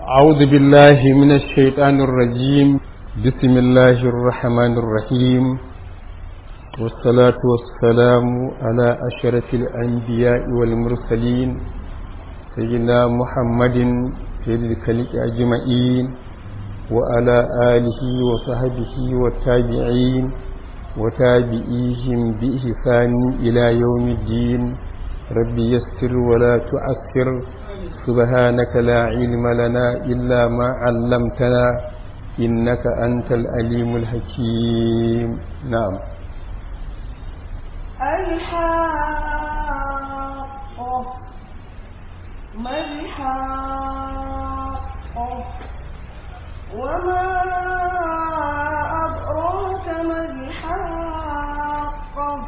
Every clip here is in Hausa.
أعوذ بالله من الشيطان الرجيم بسم الله الرحمن الرحيم والصلاة والسلام على أشرف الأنبياء والمرسلين سيدنا محمد سيد الخلق أجمعين وعلى آله وصحبه والتابعين وتابعيهم بإحسان إلى يوم الدين ربي يسر ولا تعسر سبحانك لا علم لنا إلا ما علمتنا إنك أنت الأليم الحكيم نعم الحاقة ما الحاقة وما أدراك ما الحاقة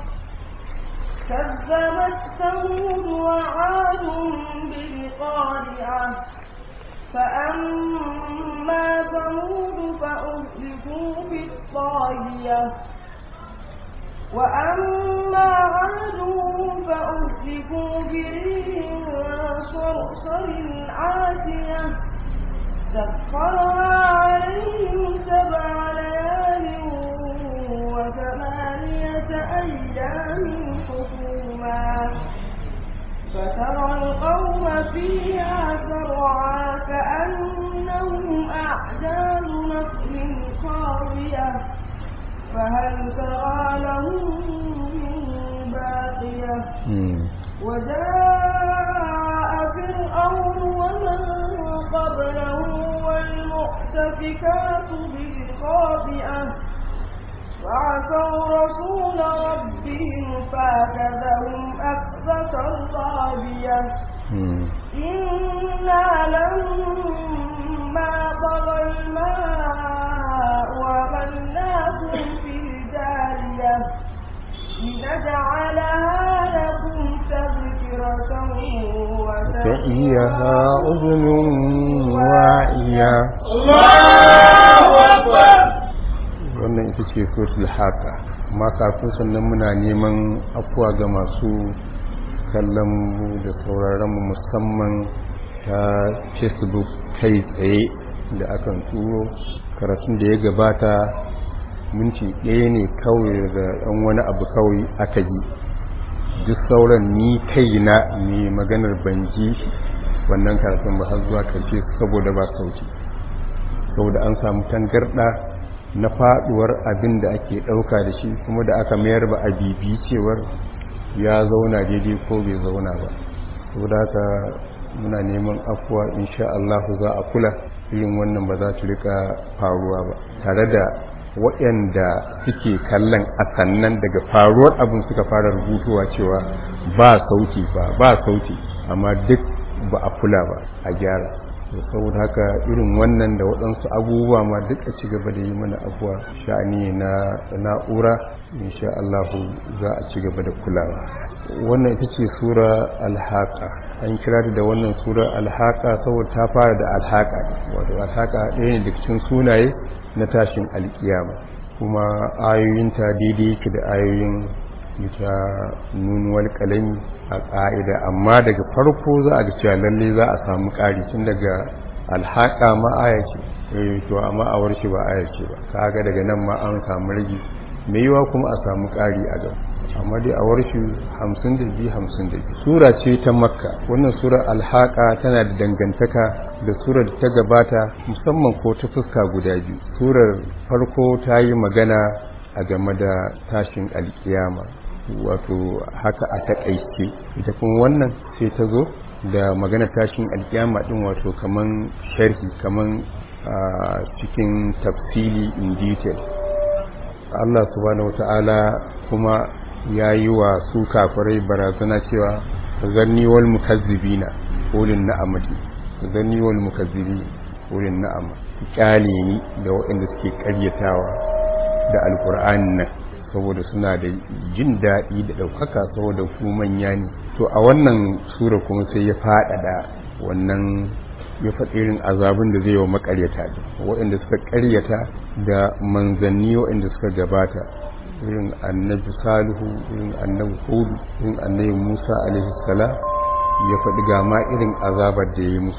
كذبت ثمود وعاد بالقارعة فأما ثمود فأهلكوا بالطاغية وأما عاد فأهلكوا بريح صرصر عاتية سخرها عليهم سبع ليال وثمانية أيام حكوما فترى القوم فيها سرعا كأنهم أعجاز نخل خاوية فهل ترى لهم من باقية وجاء فرعون ومن قبله والمؤتفكات بالخاطئة فعصوا رسول ربهم فاكذهم أخذة رابية إنا لما طغى الماء وغلناكم في الجارية لنجعلها لكم تذكرة وتأيها أذن واعية الله أكبر wannan ita ce suratul haka amma kafin sannan muna neman afuwa ga masu kallon mu da sauraron mu musamman ta facebook kai tsaye da akan turo karatun da ya gabata minti ɗaya ne kawai da ɗan wani abu kawai aka ji duk sauran ni kaina ne maganar banji wannan karatun ba har zuwa karshe saboda ba sauki saboda an samu tangarɗa na faduwar abin da ake dauka da shi kuma da aka mayar ba a bibi cewar ya zauna daidai ko bai zauna ba saboda haka muna neman afuwa insha Allah za a kula irin wannan ba za ta rika faruwa ba tare da waɗanda suke kallon a sannan daga faruwar abin suka fara rubutuwa cewa ba sauti ba ba sauti amma duk ba a kula ba a gyara saboda haka irin wannan da waɗansu abubuwa ma duk a ci gaba da yi mana abuwa sha'ani na na'ura insha Allah za a ci gaba da kulawa wannan ita ce sura alhaka an kira da wannan sura alhaka saboda ta fara da alhaka wato alhaka ɗaya ne daga cikin sunaye na tashin alkiyama kuma ayoyinta daidai yake da ayoyin ita nunuwar kalami a ƙa'ida amma daga farko za a ga cewa lalle za a samu ƙari tun daga alhaƙa ma aya ce to amma a warshe ba aya ce ba kaga daga nan ma an samu rage mai yiwa kuma a samu ƙari a gaba amma dai a warshe hamsin da biyu hamsin da biyu sura ce ta makka wannan surar alhaƙa tana da dangantaka da surar da ta gabata musamman ko ta fuska guda biyu surar farko ta yi magana a game da tashin alkiyama wato haka a takaice ita kuma wannan sai ta zo da magana tashin alkiyama din wato kaman sharhi kaman cikin tafsili in detail Allah subhanahu wata'ala kuma ya yi wa su kafirai barazana cewa zanni wal mukazzibina ulin na'amati zanni wal mukazzibi ulin na'ama kyale ni da waɗanda suke karyatawa da alkur'ani nan saboda suna da jin daɗi da ɗaukaka saboda ku manya ne to a wannan sura kuma sai ya faɗaɗa wannan ya faɗi irin azabin da zai yi wa makaryata da waɗanda suka karyata da manzanni waɗanda suka gabata irin annabi salihu irin annabi hudu irin annabi musa alaihi salam ya faɗi ga ma irin azabar da ya yi musu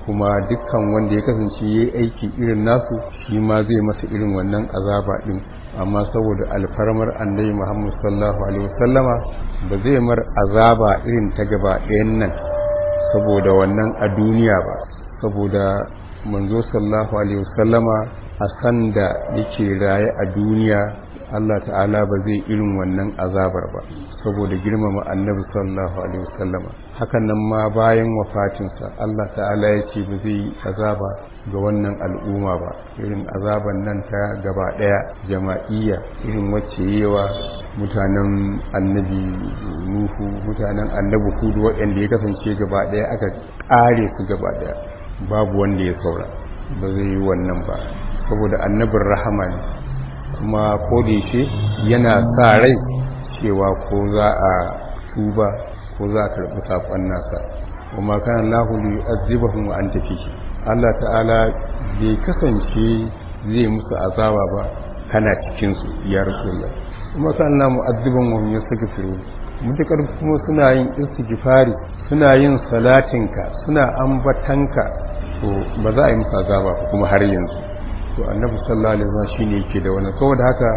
kuma dukkan wanda ya kasance ya yi aiki irin nasu shi ma zai masa irin wannan azaba din amma saboda alfarmar annabi Muhammad sallallahu alaihi wasallama ba zai mar azaba irin ta gaba ɗayan nan saboda wannan a duniya ba saboda manzo sallallahu alaihi wasallama a san da yake raye a duniya Allah ta'ala ba zai irin wannan azabar ba saboda girmama annabi sallallahu alaihi wasallama hakan nan ma bayan wafatinsa Allah ta'ala ya ce ba zai azaba ga wannan al'umma ba irin azaban nan ta gaba daya jama'iyya irin wacce yawa mutanen annabi nuhu mutanen annabi hudu waɗanda ya kasance gaba daya aka ƙare su gaba daya babu wanda ya saura ba zai yi wannan ba saboda annabin rahama ne kuma kodayake yana sa rai cewa ko za a tuba ko za a karɓi saƙon nasa kuma kan lahuli azibahun wa an tafi Allah ta'ala bai kasance zai musu azaba ba kana cikinsu ya rasulullah kuma kan na mu'azziban wa ya saka firu mutakar kuma suna yin istighfari suna yin salatinka suna ambatanka to ba za a yi musu azaba kuma har yanzu to annabi sallallahu alaihi wasallam shine yake da wannan saboda haka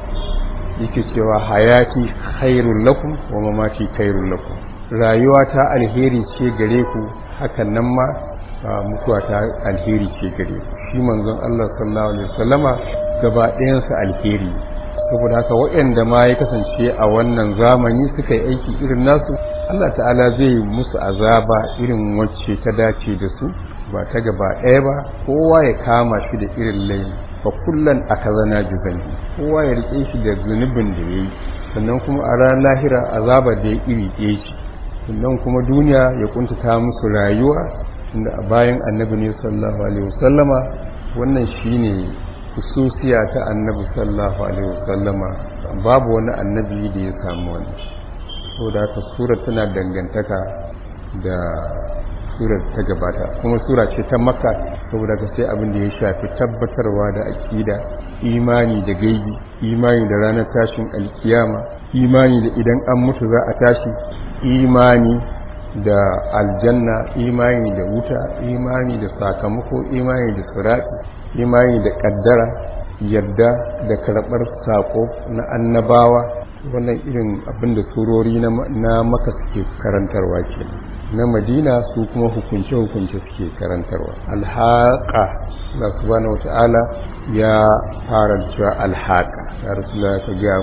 yake cewa hayati khairul lakum wa mamati khairul lakum rayuwa ta alheri ce gare ku hakan nan ma mutuwa ta alheri ce gare ku shi manzon Allah sallallahu alaihi wasallama gaba ɗayan sa alheri saboda haka waɗanda ma ya kasance a wannan zamani suka yi aiki irin nasu Allah ta'ala zai musu azaba irin wacce ta dace da su ba ta gaba ɗaya ba kowa ya kama shi da irin laifi fa kullan akazana juzani kowa ya rike shi da zunubin da yayi sannan kuma a ran lahira azaba da ya iri ɗaya ce sannan kuma duniya ya kuntata musu rayuwa tunda a bayan annabi ne sallallahu alaihi wasallama wannan shine hususiya ta annabi sallallahu alaihi wasallama babu wani annabi da ya samu wani saboda haka sura tana dangantaka da surar ta gabata kuma sura ce ta makka saboda ka sai abin da ya shafi tabbatarwa da aƙida imani da gaibi imani da ranar tashin alkiyama imani da idan an mutu za a tashi imani da aljanna imani da wuta imani da sakamako imani da sirati imani da kaddara yadda da karɓar sako na annabawa wannan irin abin da surori na maka suke karantarwa kenan na madina su kuma hukunce-hukunce suke karantarwa alhaƙa na subhanahu wata'ala ya fara cewa alhaƙa ya rasu da ka ga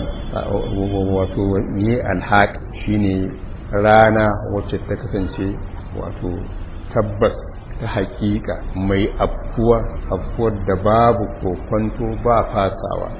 wato ne alhaƙa shine rana wacce ta kasance wato tabbas ta haƙiƙa mai afkuwa afkuwar da babu kokwanto ba fasawa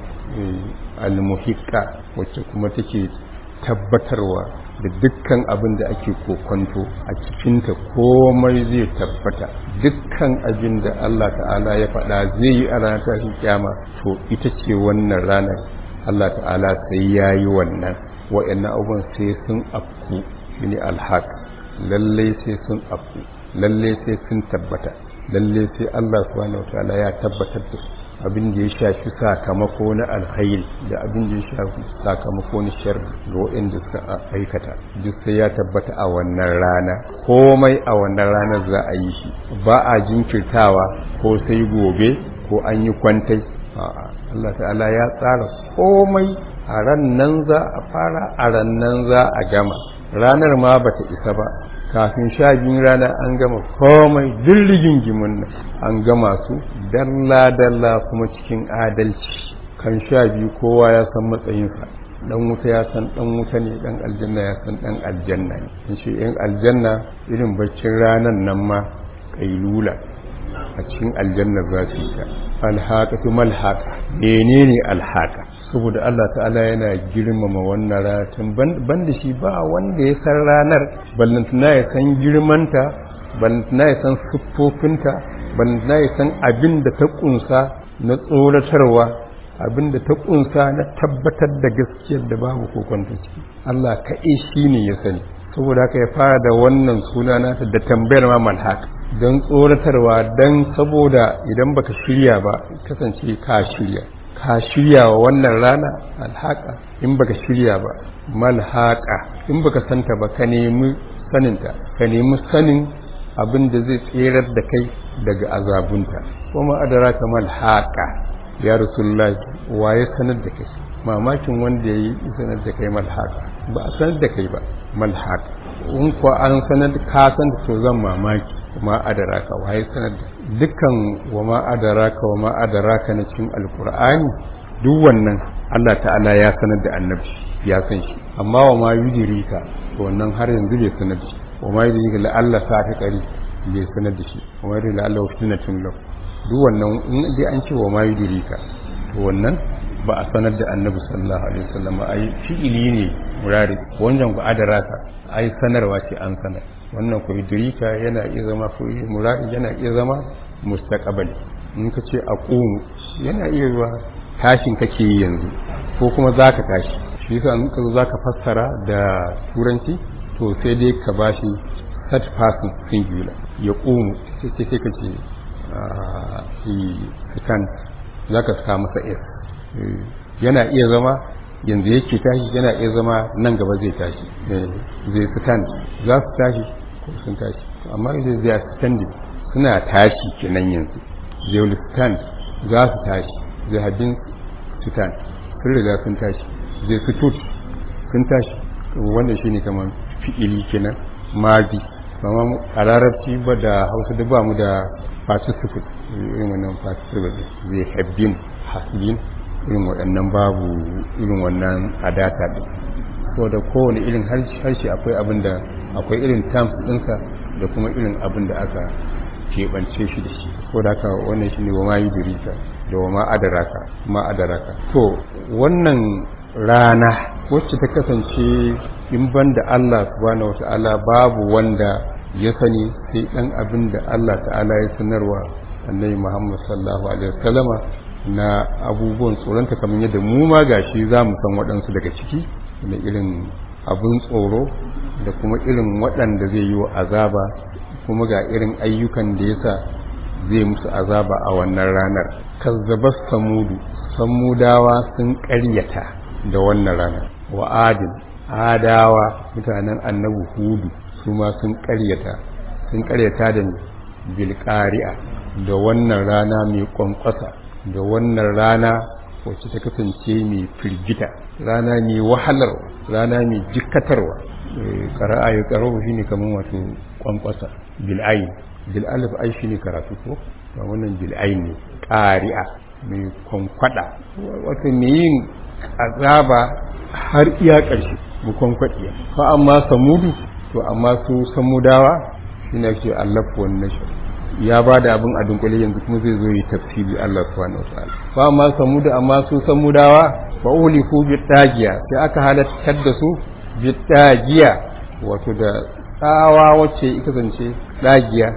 almuhiƙa wacce kuma take tabbatarwa da dukkan abin da ake kokonto a cikinta komai zai tabbata dukkan abin da Allah ta'ala ya faɗa zai yi a ranar tashin kyama to ita ce wannan ranar Allah ta'ala sai ya yi wannan wa'annan abubuwan sai sun afku shi ne alhaq lallai sai sun afku lallai sai sun tabbata lallai sai Allah subhanahu wa ta'ala ya tabbatar da su abin da ya shafi sakamako na alkhairi da abin da ya shafi sakamako na sharri ga waɗanda suka aikata duk sai ya tabbata a wannan rana komai a wannan ranar za a yi shi ba a jinkirtawa ko sai gobe ko an yi kwantai a'a Allah ta'ala ya tsara komai a ran nan za a fara a ran nan za a gama ranar ma bata isa ba kafin sha biyun rana an gama komai dirligin gimin nan an gama su dalla-dalla kuma cikin adalci kan sha biyu kowa ya san matsayinsa dan wuta ya san dan wuta ne dan aljanna ya san dan aljanna ne in ce yan aljanna irin baccin ranan nan ma kailula a cikin aljanna za su yi ta alhaqatu malhaqa menene alhaqa saboda Allah ta'ala yana girmama wannan ratin banda shi ba wanda ya san ranar ballantana ya san girmanta ballantana ya san siffofinta ballantana ya san abin da ta kunsa na tsoratarwa abin da ta kunsa na tabbatar da gaskiyar da babu kokonta ciki Allah kaɗai shi ne ya sani saboda haka ya fara da wannan suna nata da tambayar ma malhaq don tsoratarwa don saboda idan baka shirya ba kasance ka shirya ka shirya wa wannan rana alhaka in baka shirya ba malhaka in baka santa ba ka nemi saninta ka nemi sanin abin da zai tserar da kai daga azabunta kuma adraka mal haqa ya rasulullahi waye sanar da kai mamakin wanda yayi sanar da kai mal haqa ba a sanar da kai ba mal haqa in kuwa an sanar ka san da to zan mamaki ma adaraka waye sanar da dukkan wa ma adaraka wa ma adaraka na cikin alqur'ani duk wannan Allah ta'ala ya sanar da annabi ya san shi amma wa ma yudrika to wannan har yanzu bai sanar da shi wa ma yudrika la Allah sa ta kari bai sanar da shi wa ma yudrika la Allah fitnatun lahu duk wannan in dai an ce wa ma yudrika to wannan ba a sanar da annabi sallallahu alaihi wasallam ai fi'ili ne murari wannan ku adaraka ai sanarwa ce an sanar wannan ku yudrika yana iya zama fi'ili murari yana iya zama mustaqbali in ka ce aqumu yana iya zuwa tashin kake yi yanzu ko kuma zaka tashi shi yasa in ka zo zaka fassara da turanci to sai dai ka bashi third person singular ya qumu sai sai ka ce he stand zaka saka masa s yana iya zama yanzu yake tashi yana iya zama nan gaba zai tashi zai stand za su tashi ko sun tashi amma idan zai stand suna tashi kenan yanzu they will stand za su tashi zai habin stand sun riga sun tashi zai fito sun tashi wanda shi ne kamar fi'ili kenan mazi amma a larabci ba da hausa da ba mu da participle irin wannan participle zai habbin hasbin irin waɗannan babu irin wannan adata ɗin so da kowane irin harshe akwai abin da akwai irin terms ɗinsa da kuma irin abin da aka keɓance shi da shi ko da haka wannan shi ne wa ma yi dirika da wa ma adaraka ma adaraka to wannan rana wacce ta kasance in ban da Allah subhanahu wata'ala babu wanda ya sani sai dan abin da Allah ta'ala ya sanarwa annabi Muhammad sallallahu alaihi wasallama na abubuwan tsoronta kamar yadda mu ma gashi za mu san waɗansu daga ciki da irin abin tsoro da kuma irin waɗanda zai yi wa azaba kuma ga irin ayyukan da yasa zai musu azaba a wannan ranar kazzabas samudu samudawa sun ƙaryata da wannan ranar wa adin adawa mutanen annabi hudu su ma sun ƙaryata sun ƙaryata da bilƙari'a da wannan rana mai ƙwanƙwasa da wannan rana wacce ta kasance mai firgita rana mai wahalar rana mai jikatarwa ƙara'a ya ƙarau shi ne kamar wato ƙwanƙwasa bil'ayin bil'alif ai shi ne karatu ko ba wannan bil'ayin ne ƙari'a mai kwankwada wato mai yin azaba har iya ƙarshe mu kwankwadiya fa amma samudu to amma su samudawa shi ne ake allafa wannan shi ya ba da abin a dunkule yanzu kuma zai zo yi tafsiri Allah subhanahu wataala fa amma samuda amma su samudawa fa uliku bi dagiya sai aka halattar da su bi dagiya wato da tsawa wacce ita zance dagiya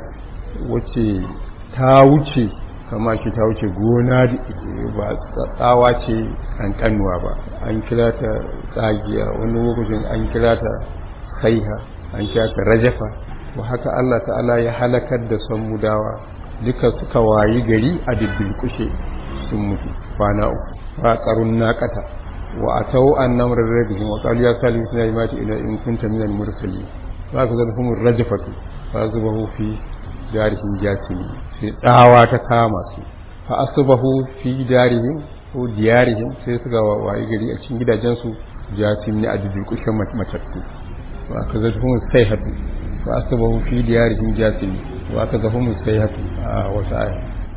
wacce ta wuce kama shi ta wuce gona ba tsawa ce an kanuwa ba an kira ta tsagiya wani lokacin an kira ta saiha an kira ta rajafa wa haka Allah ta'ala ya halakar da samudawa duka suka wayi gari a diddirkushe sun mutu kwana uku fa qarun naqata wa atau an namr rabbihim wa qalu ya salihu sina imati ila in kunta minal mursalin fa kazalhum rajfatu fa zubahu fi darihim jasimi sai tsawa ta kama su fa asbahu fi darihim ko diyarihim sai suka wayi gari a cikin gidajensu jasimi a diddirkushe matattu wa kazalhum sayhatu فأصبحوا في ديارهم جاثمين وأخذهم السيحة وسعي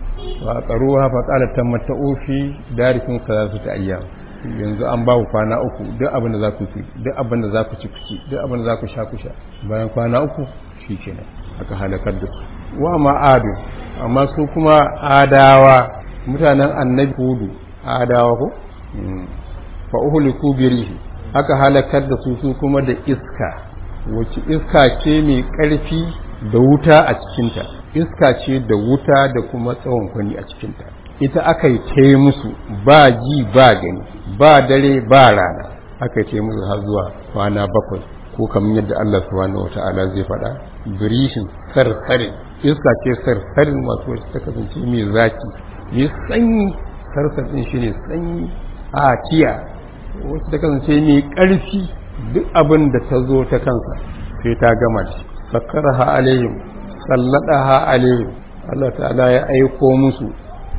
وأقروها فقال تمتعوا في داركم ثلاثة أيام yanzu an ba ku kwana uku duk abin da za ku ci duk abin da za ku ci kuci duk abin da za ku sha ku sha bayan kwana uku shi kenan aka halakar da su wa ma adu amma su kuma adawa mutanen annabi hudu adawa ko fa uhliku birihi aka halakar da su su kuma da iska wacce iska ce mai ƙarfi da wuta a cikinta iska ce da wuta da kuma tsawon kwani a cikinta ita aka yi ta musu ba ji ba gani ba dare ba rana aka yi ta musu har zuwa kwana bakwai ko kamar yadda Allah subhanahu wa ta'ala zai faɗa birishin sarsarin iska ce sarsarin masu wacce ta kasance mai zaki mai sanyi sarsarin shi ne sanyi a tiya wacce ta kasance mai ƙarfi duk abin da ta zo ta kansa sai ta gama shi sakaraha alayhim salladaha alaihi Allah ta'ala ya aiko musu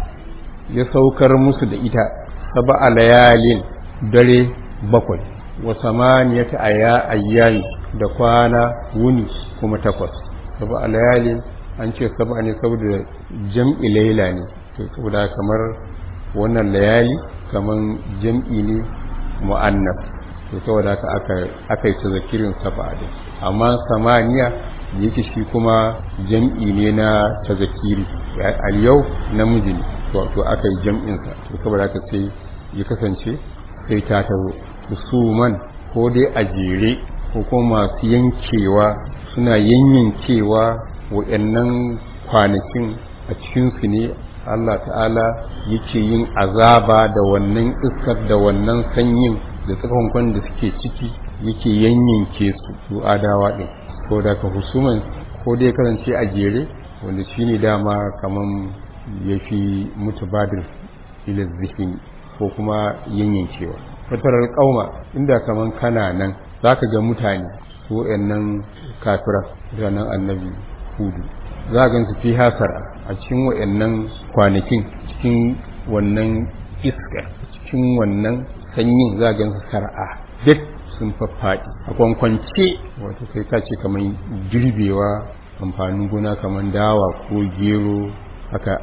ya saukar musu da ita sab'a layalin dare bakwai wa samaniyata aya ayyami da kwana wuni kuma takwas sab'a layalin an ce sab'a ne saboda jam'i laila ne to saboda kamar wannan layali kaman jam'i ne mu'annas to saboda haka aka aka yi tazakirin sab'a din amma samaniya yake shi kuma jam'i ne na tazakiri al yau namiji ne to to aka yi jam'in sa to saboda haka sai ya kasance sai ta tazo husuman ko dai a jere ko kuma masu yankewa suna yanyankewa waɗannan kwanakin a cikinsu ne Allah ta'ala yake yin azaba da wannan iskar da wannan sanyin da tsakankon da suke ciki yake yanyanke su su adawa ɗin ko da ka husuman ko dai kasance a jere wanda shi ne dama kaman ya fi mutubadir ila zihin ko kuma yanyankewa fatarar ƙauma inda kaman kana nan za ka ga mutane su nan kafira ranar annabi hudu za a gansu fi hasara a cikin wa'annan kwanakin cikin wannan iska cikin wannan sanyin za a gansu sar'a duk sun faffaɗi a kwankwance wato kai ka ce kamar girbewa amfanin gona kamar dawa ko gero aka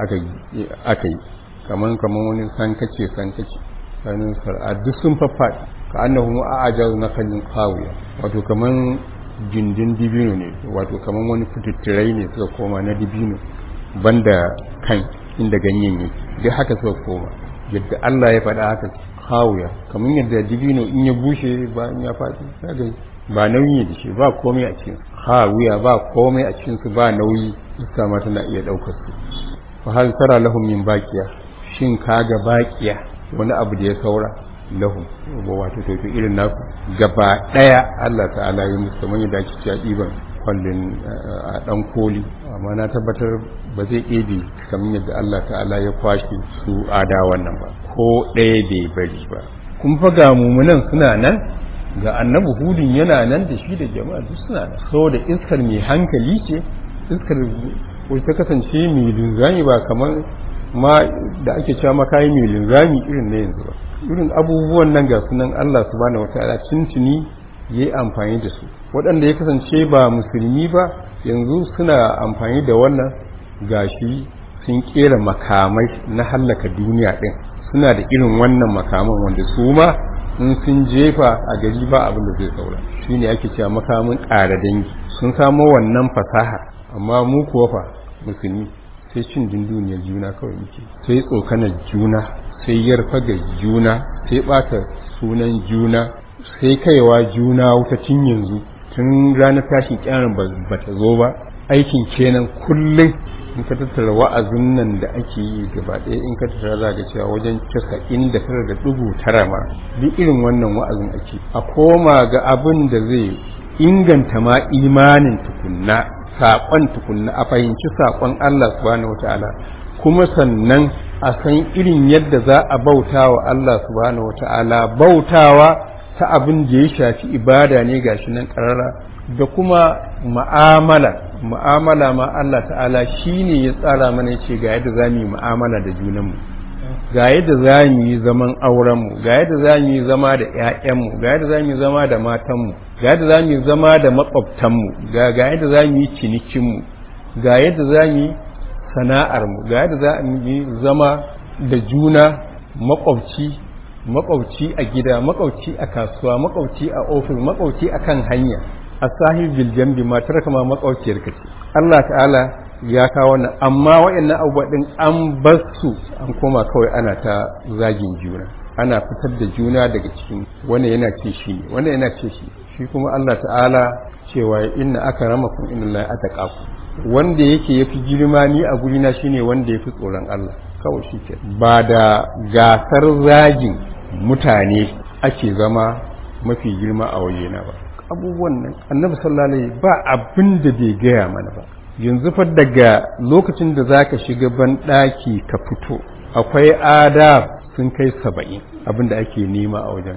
yi kamar kamar wani sankace sankace sanin sar'a duk sun faffaɗi ka annahu a'ajaz na kallin kawiya wato kamar gindin dibino ne wato kamar wani fitittirai ne suka koma na dibino banda kan inda ganyen yake duk haka suka koma yadda Allah ya faɗa haka kawuya kamar yadda dibino in ya bushe bayan ya faɗi kaga ba nauyi da shi ba komai a cikin kawuya ba komai a cikin su ba nauyi iska ma tana iya ɗaukar su fa hal tara lahum min baqiya shin kaga baqiya wani abu da ya saura lahum wato to irin naku gaba daya Allah ta'ala ya musu kamar yadda ake cewa diban kwallin a dan koli amma na tabbatar ba zai ɗebe kamar yadda Allah ta'ala ya kwashe su ada wannan ba ko ɗaya bai bari ba kun fa ga mumunan suna nan ga annabi hudun yana nan da shi da jama'a duk suna nan saboda iskar mai hankali ce iskar ko ta kasance mai linzami ba kamar ma da ake cewa makayi mai linzami irin na yanzu ba irin abubuwan nan ga sunan Allah subhanahu wataala tuntuni yayi amfani da su waɗanda ya kasance ba musulmi ba yanzu suna amfani da wannan gashi sun kera makamai na hallaka duniya ɗin suna da irin wannan makaman wanda su ma in sun jefa a gari ba abin da zai saura shine ake cewa makamin ƙara dangi sun samo wannan fasaha amma mu kuwa fa musulmi sai cin dunduniyar juna kawai muke sai tsokanar juna sai yarfa ga juna sai ɓata sunan juna sai kaiwa juna wuta tun yanzu tun ranar tashin kyanar ba ta zo ba aikin kenan kullum in ka tattara wa'azin nan da ake yi gaba ɗaya in ka tattara za ga cewa wajen casa'in da tara da ɗigo tara ma duk irin wannan wa'azin ake a koma ga abin da zai inganta ma imanin tukunna saƙon tukunna a fahimci saƙon Allah subhanahu wata'ala kuma sannan a san irin yadda za a bauta wa Allah subhanahu wata'ala bautawa ta abin da ya shafi ibada ne gashi nan ƙarara da kuma ma'amala mu'amala ma Allah ta'ala shine ya tsara mana yace ga yadda zamu yi mu'amala da junanmu ga yadda zamu yi zaman aurenmu ga yadda zamu yi zama da ƴaƴanmu ga yadda zamu yi zama da matanmu ga yadda zamu yi zama da makwabtanmu ga ga yadda zamu yi cinikinmu ga yadda zamu yi sana'armu ga yadda zamu yi zama da juna makwabci makwabci a gida makwabci a kasuwa makwabci a ofis makwabci a kan hanya a sahibil jambi matar kama makwabciyar ka ce Allah ta'ala ya kawo wannan amma waɗannan abubuwa din an bar su an koma kawai ana ta zagin juna ana fitar da juna daga cikin wannan yana ce shi ne wannan yana ce shi shi kuma Allah ta'ala cewa inna akramakum innallahi ataqakum wanda yake yafi girma ni a gurina shine wanda yafi tsoron Allah kawai shi ke ba da gasar zagin mutane ake zama mafi girma a wajena ba abubuwan nan annabi sallallahu alaihi ba abin da bai gaya mana ba yanzu fa daga lokacin da zaka shiga ban daki ka fito akwai adab sun kai saba'in abin da ake nema a wajen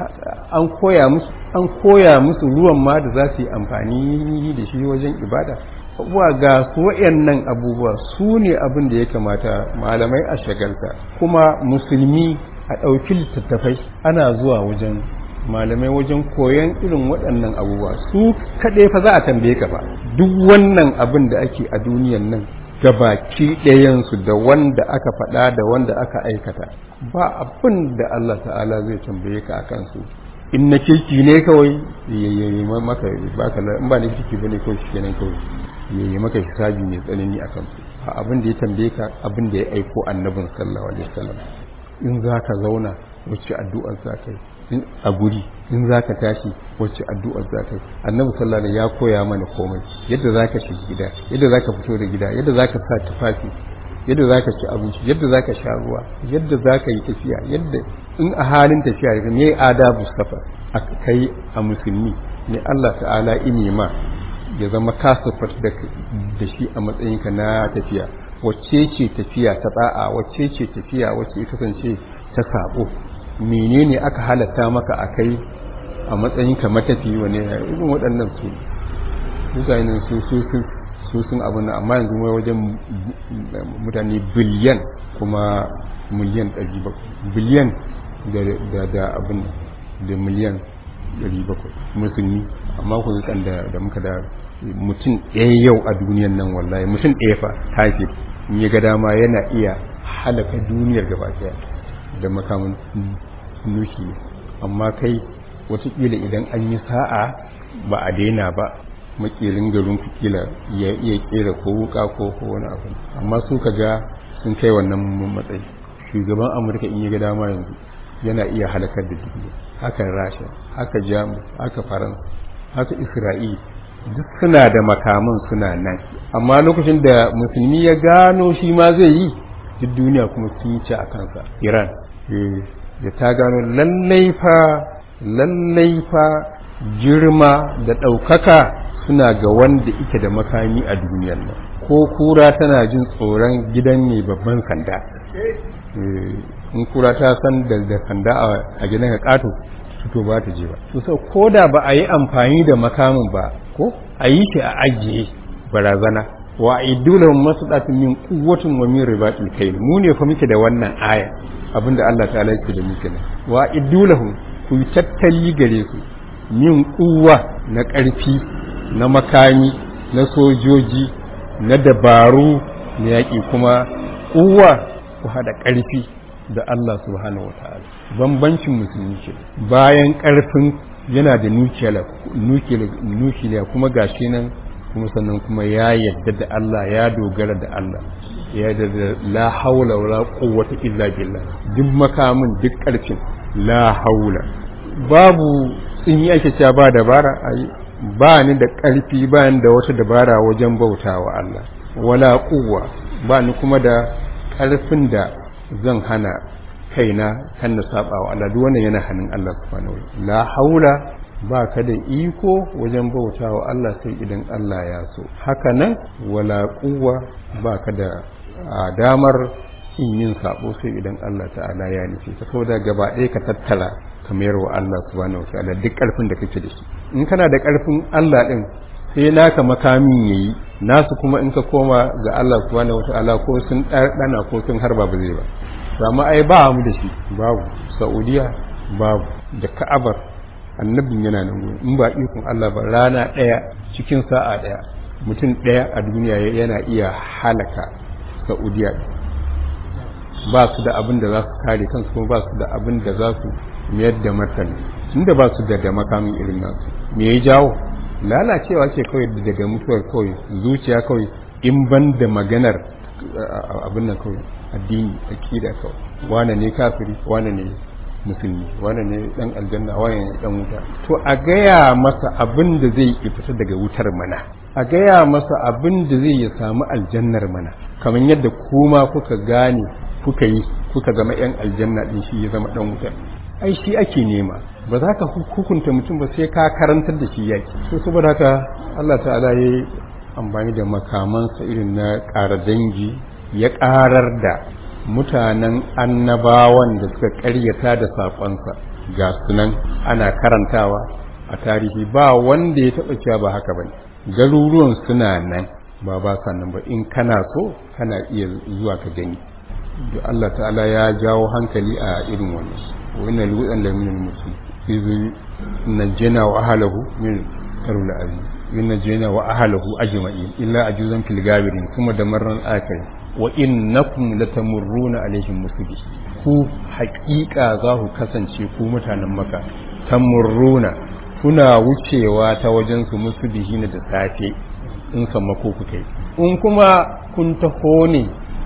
an koya musu an koya musu ruwan ma da za su yi amfani da shi wajen ibada wa ga su wayannan abubuwa su ne abin da ya kamata malamai a shagalta kuma musulmi a ɗauki littattafai ana zuwa wajen malamai wajen koyon irin waɗannan abubuwa su kaɗai fa za a tambaye ka ba duk wannan abin da ake a duniyan nan gabaki ɗayansu da wanda aka faɗa da wanda aka aikata ba abin da Allah ta'ala zai tambaye ka a kansu in na kirki ne kawai yayi maka baka in ba na kirki bane kawai shi kenan kawai yayi maka hisabi mai tsanani akan su a abin da ya tambaye ka abin da ya aiko annabin sallallahu alaihi wasallam in zaka zauna wacce addu'ar za ka yi a guri in za ka tashi wacce addu'ar za ka yi annabi sallallahu alaihi ya koya mana komai yadda za ka shiga gida yadda za ka fito da gida yadda za ka sa tufafi yadda za ka ci abinci yadda za ka sha ruwa yadda za ka yi tafiya yadda in a halin tafiya ne adabu safar a kai a musulmi ne Allah ta'ala ini ma ya zama kasafar da shi a matsayinka na tafiya wacce ce tafiya ta tsa'a wacce ce tafiya wacce ita kasance ta sabo menene aka halatta maka a kai a matsayinka matafi wane irin waɗannan su mutane su su su sun abin amma yanzu mai wajen mutane biliyan kuma miliyan 700 biliyan da da abin da miliyan 700 musulmi amma ku zukan da da muka da mutum ɗaya yau a duniyan nan wallahi mutum ɗaya fa tafi in ya ga dama yana iya halaka duniyar gaba ɗaya da makamun nushi amma kai watakila idan an yi sa'a ba a daina ba makirin garin kila ya iya kera ko wuka ko ko wani abu amma su ka ga sun kai wannan matsayi shugaban amurka in ya ga dama yanzu yana iya halakar da duniya haka rasha haka jamus haka faransa haka isra'il duk suna da makaman suna nan amma lokacin da musulmi ya gano shi ma zai yi duk duniya kuma sun yi ci a kansa iran da ta gano lallai fa lallai fa girma da ɗaukaka suna ga wanda ike da makami a duniyar nan ko kura tana jin tsoron gidan mai babban sanda in kura ta san da sanda a gidan ka kato to ba ta je ba to sau ko da ba a yi amfani da makamin ba ko a yi shi a ajiye barazana wa idulahum masdatun min quwwatin wa min ribatil kayl mu ne fa muke da wannan aya abinda Allah ta'ala yake da muke ne wa idulahum ku tattali gare su min kuwa na ƙarfi na makami na sojoji na dabaru na yaƙi kuma kuwa ku hada ƙarfi da Allah subhanahu wataala bambancin musulmi ce bayan ƙarfin yana da nukiliya kuma gashi nan kuma sannan kuma ya yadda da Allah ya dogara da Allah ya da la haula wala quwwata illa billah duk makamin duk karfin la haula babu in yi ake cewa ba dabara ai ba ni da karfi ba ni da wata dabara wajen bautawa Allah wala quwwa ba ni kuma da karfin da zan hana kaina kan na saba wa Allah duk wannan yana hannun Allah subhanahu wa la haula ba ka da iko wajen bauta wa Allah sai idan Allah ya so haka nan wala kuwa ba ka da damar in yin sabo sai idan Allah ta'ala ya nufi ka da gaba ɗaya ka tattala ka mayar wa Allah subhanahu wa ta'ala duk ƙarfin da kake da shi in kana da ƙarfin Allah ɗin sai naka makamin yayi nasu kuma in ka koma ga Allah subhanahu wa ta'ala ko sun ɗana ko sun harba ba zai ba amma ai ba mu da shi babu Saudiya babu da Ka'abar annabin yana nan gurin in ba ikon Allah ba rana ɗaya cikin sa'a ɗaya mutum ɗaya a duniya yana iya halaka Saudiya ba su da abin da za su kare kansu kuma ba su da abin da za su mayar da martani tunda ba su da da makamin irin nasu me ya jawo lalacewa ce kawai daga mutuwar kawai zuciya kawai in ban da maganar abin nan kawai addini akida kawai wane ne kafiri wane ne musulmi wane ne dan aljanna wane ne dan wuta to a gaya masa abin da zai fita daga wutar mana a gaya masa abin da zai ya samu aljannar mana kamar yadda kuma kuka gane kuka yi kuka zama yan aljanna din shi ya zama dan wutar ai shi ake nema ba za ka hukunta mutum ba sai ka karantar da shi yaki so saboda haka Allah ta'ala ya yi amfani da makamansa irin na ƙara dangi ya ƙarar da mutanen annabawan da suka ƙaryata da saƙonsa ga sunan ana karantawa a tarihi ba wanda ya taɓa cewa ba haka bane garuruwan suna nan ba ba nan ba in kana so kana iya zuwa ka gani da Allah ta'ala ya jawo hankali a irin wannan wannan lutan da min musu izu najjana wa ahlahu min karul azim min najjana wa ahlahu ajma'in illa ajuzan fil gabirin kuma da marran akai wa innakum latamurruna alaihim musbi ku haƙiƙa za ku kasance ku mutanen maka tamurruna kuna wucewa ta wajen su musbihin da safe in sammako ku kai in kuma kun taho ne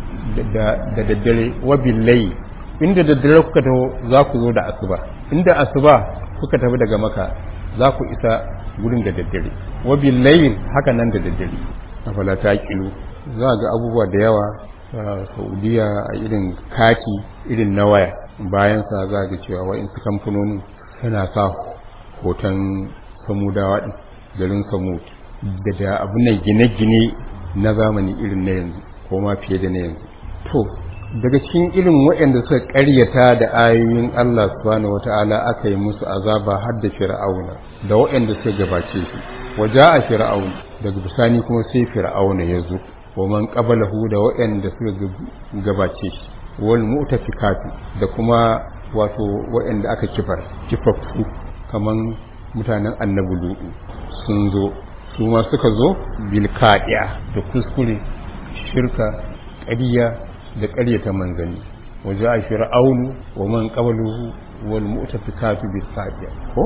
da daddare wa billahi inda daddare kuka taho za ku zo da asuba inda asuba kuka tafi daga maka za ku isa gurin da daddare wa billahi haka nan da daddare afala ta kilo za ga abubuwa da yawa a saudiya a irin kati irin na waya bayan sa za ga cewa wa'in su kamfanonin suna sa hoton samudawa din garin samud da da abu ne gine-gine na zamani irin na yanzu ko ma fiye da na yanzu to daga cikin irin waɗanda suka ƙaryata da ayoyin Allah subhanahu wata'ala aka yi musu azaba har da fir'auna da waɗanda suka gabace shi waja a fir'aun daga bisani kuma sai fir'auna ya zo wa man qablahu da waɗanda suka gabace shi wal mu'tafikatu da kuma wato waɗanda aka kifar kifaffu kaman mutanen annabi lutu sun zo su ma suka zo bilkaɗiya da kuskure shirka ƙariya da ƙaryata manzanni waje a fir'aunu wa man qabluhu wal mu'tafikatu bil qadiya ko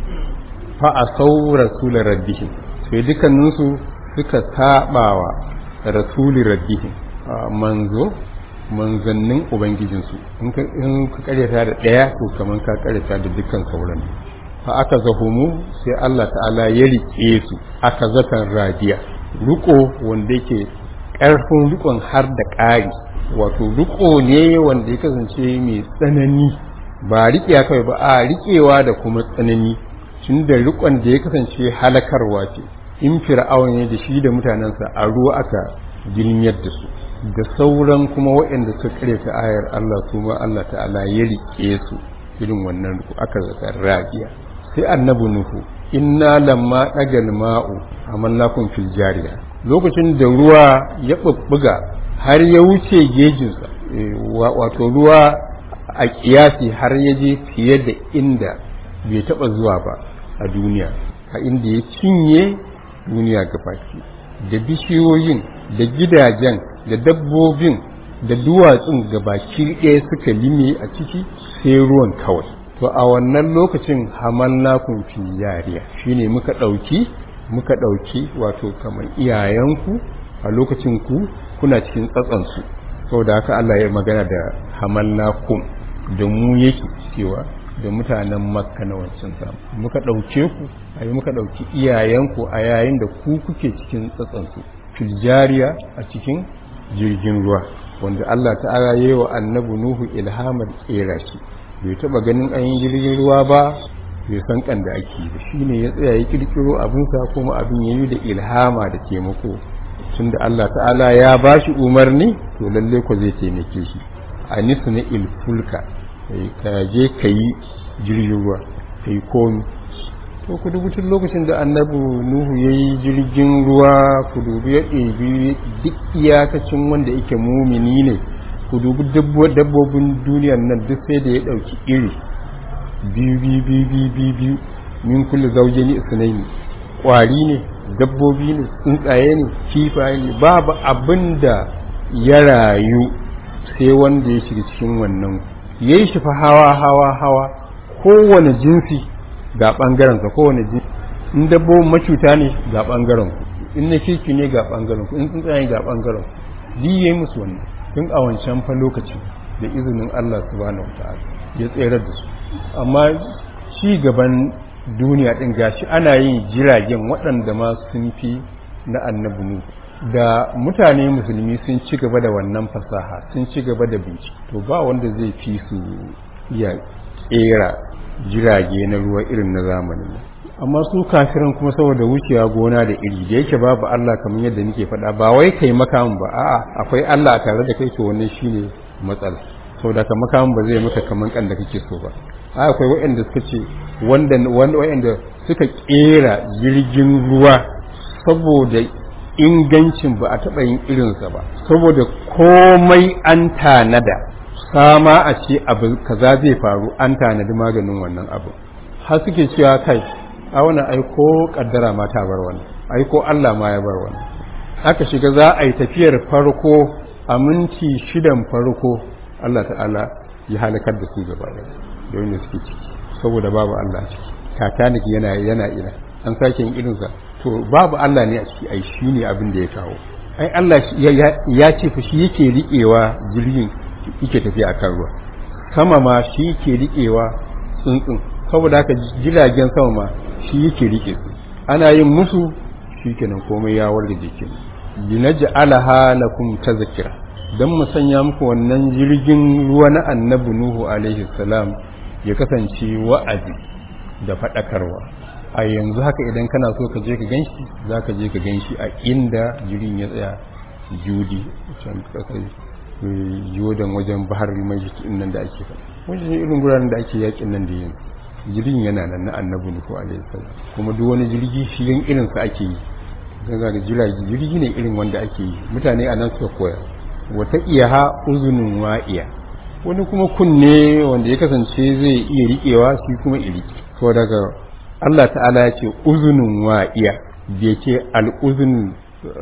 fa asaw rasul rabbihim sai dukkanin su suka sabawa rasul rabbihim manzo manzannin ubangijin su in ka in ka ƙaryata da ɗaya to kaman ka ƙaryata da dukkan sauran fa aka zahumu sai Allah ta'ala ya rike su aka zatan radiya riko wanda yake ƙarfin rikon har da ƙari wato riko ne wanda ya kasance mai tsanani ba riƙewa kawai ba a riƙewa da kuma tsanani tun da rikon da ya kasance halakarwa ce in fir'aun ne da shi da mutanensa a ruwa aka girmiyar da su da sauran kuma waɗanda suka karyata ayar Allah su ma Allah ta'ala ya riƙe su irin wannan riko aka zaka rabiya sai annabi nuhu inna lamma dagal ma'u amallakum fil jariya lokacin da ruwa ya bubbuga har ya wuce gejinsa wato ruwa a kiyasi har ya je fiye da inda bai taba zuwa ba a duniya a inda ya cinye duniya gabaki da bishiyoyin da gidajen da dabbobin da duwatsun gabaki ɗaya suka lime a ciki sai ruwan kawai to a wannan lokacin hamallakun fi yariya shine muka ɗauki muka ɗauki wato kamar iyayenku a lokacin ku kuna cikin tsatsansu saboda haka Allah ya magana da hamallakum da mu yake cewa da mutanen makka na wancan samu muka ɗauke ku a yi muka ɗauki iyayenku a yayin da ku kuke cikin tsatsansu filjariya a cikin jirgin ruwa wanda Allah ta'ala yi wa annabi Nuhu ilhamar kera shi bai taba ganin an yi jirgin ruwa ba bai san kan da ake da shi ne ya tsaya ya kirkiro abinsa kuma abin ya yi da ilhama da taimako tunda Allah ta'ala ya ba shi umarni to lalle ko zai taimake shi a nisu na ilfulka ka je ka yi jirgin ruwa ka yi komi to ku dubi tun lokacin da annabi nuhu ya yi jirgin ruwa ku dubi ya ɗebi duk iyakacin wanda yake mumini ne ku dubi dabbobin duniyar nan duk sai da ya ɗauki iri biyu biyu biyu biyu biyu biyu min kulle zauje ne isnaini ƙwari ne dabbobi ne tsuntsaye ne kifaye ne babu abin da ya rayu sai wanda ya shiga cikin wannan ya yi shi fa hawa hawa hawa kowane jinsi ga ɓangarensa kowane jinsi in dabbobin macuta ne ga ɓangaren ku in na kirki ne ga ɓangaren ku in tsuntsaye ga ɓangaren ku duk yayi musu wannan tun a wancan fa lokaci da izinin Allah subhanahu wataala ya tsere da su amma ci gaban duniya din gashi ana yin jiragen waɗanda ma sun fi na annabi nu da mutane musulmi sun ci gaba da wannan fasaha sun ci gaba da bincike to ba wanda zai fi su iya kera jirage na ruwa irin na zamanin amma su kafiran kuma saboda wucewa gona da iri da yake babu Allah kamar yadda nake faɗa ba wai kai makamin ba a'a akwai Allah a tare da kai to wannan shine matsala saboda ka makamin ba zai maka kaman kan da kake so ba a akwai waɗanda suka ce wanda wanda waɗanda suka kera jirgin ruwa saboda ingancin ba a taɓa yin irinsa ba saboda komai an tanada sama a ce abu kaza zai faru an tanadi maganin wannan abu har suke cewa kai a wani aiko kaddara ma ta bar wani aiko Allah ma ya bar wani aka shiga za a yi tafiyar farko a minti shidan farko Allah ta'ala ya halakar da su gaba da da suke ciki saboda babu Allah ciki titanic yana yana ina an sake yin irinsa to babu Allah ne a ciki ai shi ne abin da ya kawo ai Allah ya ce fa shi yake riƙewa jirgin yake tafiya a kan ruwa sama ma shi yake riƙewa tsuntsun saboda haka jiragen sama ma shi yake riƙe su ana yin musu shi kenan komai ya warga jikin linaj'alaha lakum tazkira dan mu sanya muku wannan jirgin ruwa na annabi nuhu alaihi salam ya kasance wa'azi da faɗakarwa a yanzu haka idan kana so ka je ka ganshi za ka je ka ganshi a inda jirgin ya tsaya judi can kasar jordan wajen bahar mai nan da ake faɗa wajen irin guraren da ake yakin nan da yin jirgin yana nan na annabi nuhu alaihi salam kuma duk wani jirgi shirin irinsa ake yi daga da jirage jirgi ne irin wanda ake yi mutane a nan suka koya wata iyaha uzunin wa'iya wani kuma kunne wanda ya kasance zai iya riƙewa shi kuma iriki to daga Allah ta'ala ya ce uzunin wa'iya bai ce al'uzunin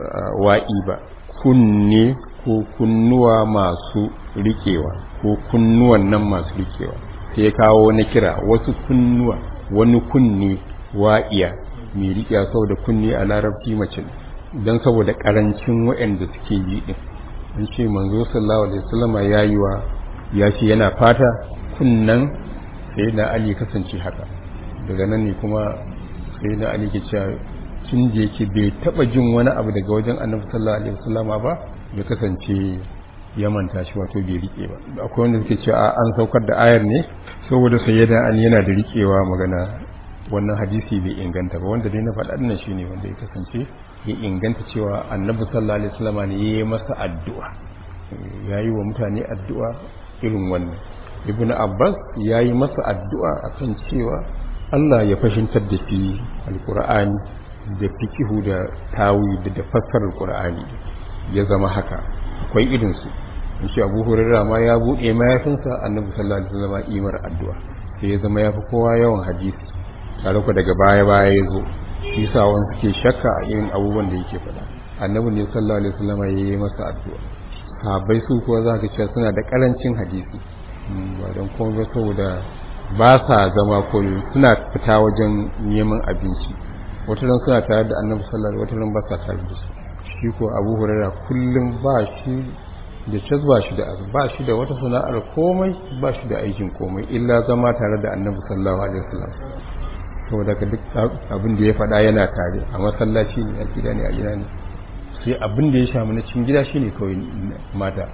wa'i ba kunne ko kunnuwa masu riƙewa ko kunnuwan nan masu riƙewa sai ya kawo wani kira wasu kunnuwa wani kunne wa'iya mai riƙewa saboda kunne a larabci mace don saboda ƙarancin waɗanda suke yi ɗin an ce manzo sallallahu alaihi wasallama ya yi wa ya ce yana fata kunnan sai na ali kasance haka daga nan ne kuma sai na ali ke cewa tun da yake bai taba jin wani abu daga wajen annabi sallallahu alaihi wasallama ba ya kasance ya manta shi wato bai rike ba akwai wanda suke cewa an saukar da ayar ne saboda sayyida ali yana da rikewa magana wannan hadisi bai inganta ba wanda dai na faɗa dinnan shine wanda ya kasance ya inganta cewa annabi sallallahu alaihi wasallama ne ya yi masa addu'a ya yi wa mutane addu'a irin wannan ibn abbas ya yi masa addu'a a kan cewa allah ya fashintar da shi alkur'ani da fikihu da tawi da fassarar qur'ani ya zama haka akwai irinsu in ce abu hurarra ma ya buɗe mayafinsa annabi sallallahu alaihi wasallam imar addu'a sai ya zama ya fi kowa yawan hadisi tare ku daga baya baya ya zo shi sa wani suke shakka a irin abubuwan da yake faɗa annabi ne sallallahu alaihi wasallam ya yi masa addu'a sahabbai su kuwa za ka cewa suna da karancin hadisi ba don kuma saboda ba sa zama koyo suna fita wajen neman abinci wata ran suna tare da annabi sallallahu wata ran ba sa tare da shi shi ko abu hurairah kullum ba shi da cas ba shi da ba shi da wata sana'ar komai ba shi da aikin komai illa zama tare da annabi sallallahu alaihi wasallam saboda ka duk abin da ya faɗa yana tare a masallaci ne a gida ne a gida ne sai abin da ya shamu na cikin gida shine kawai mata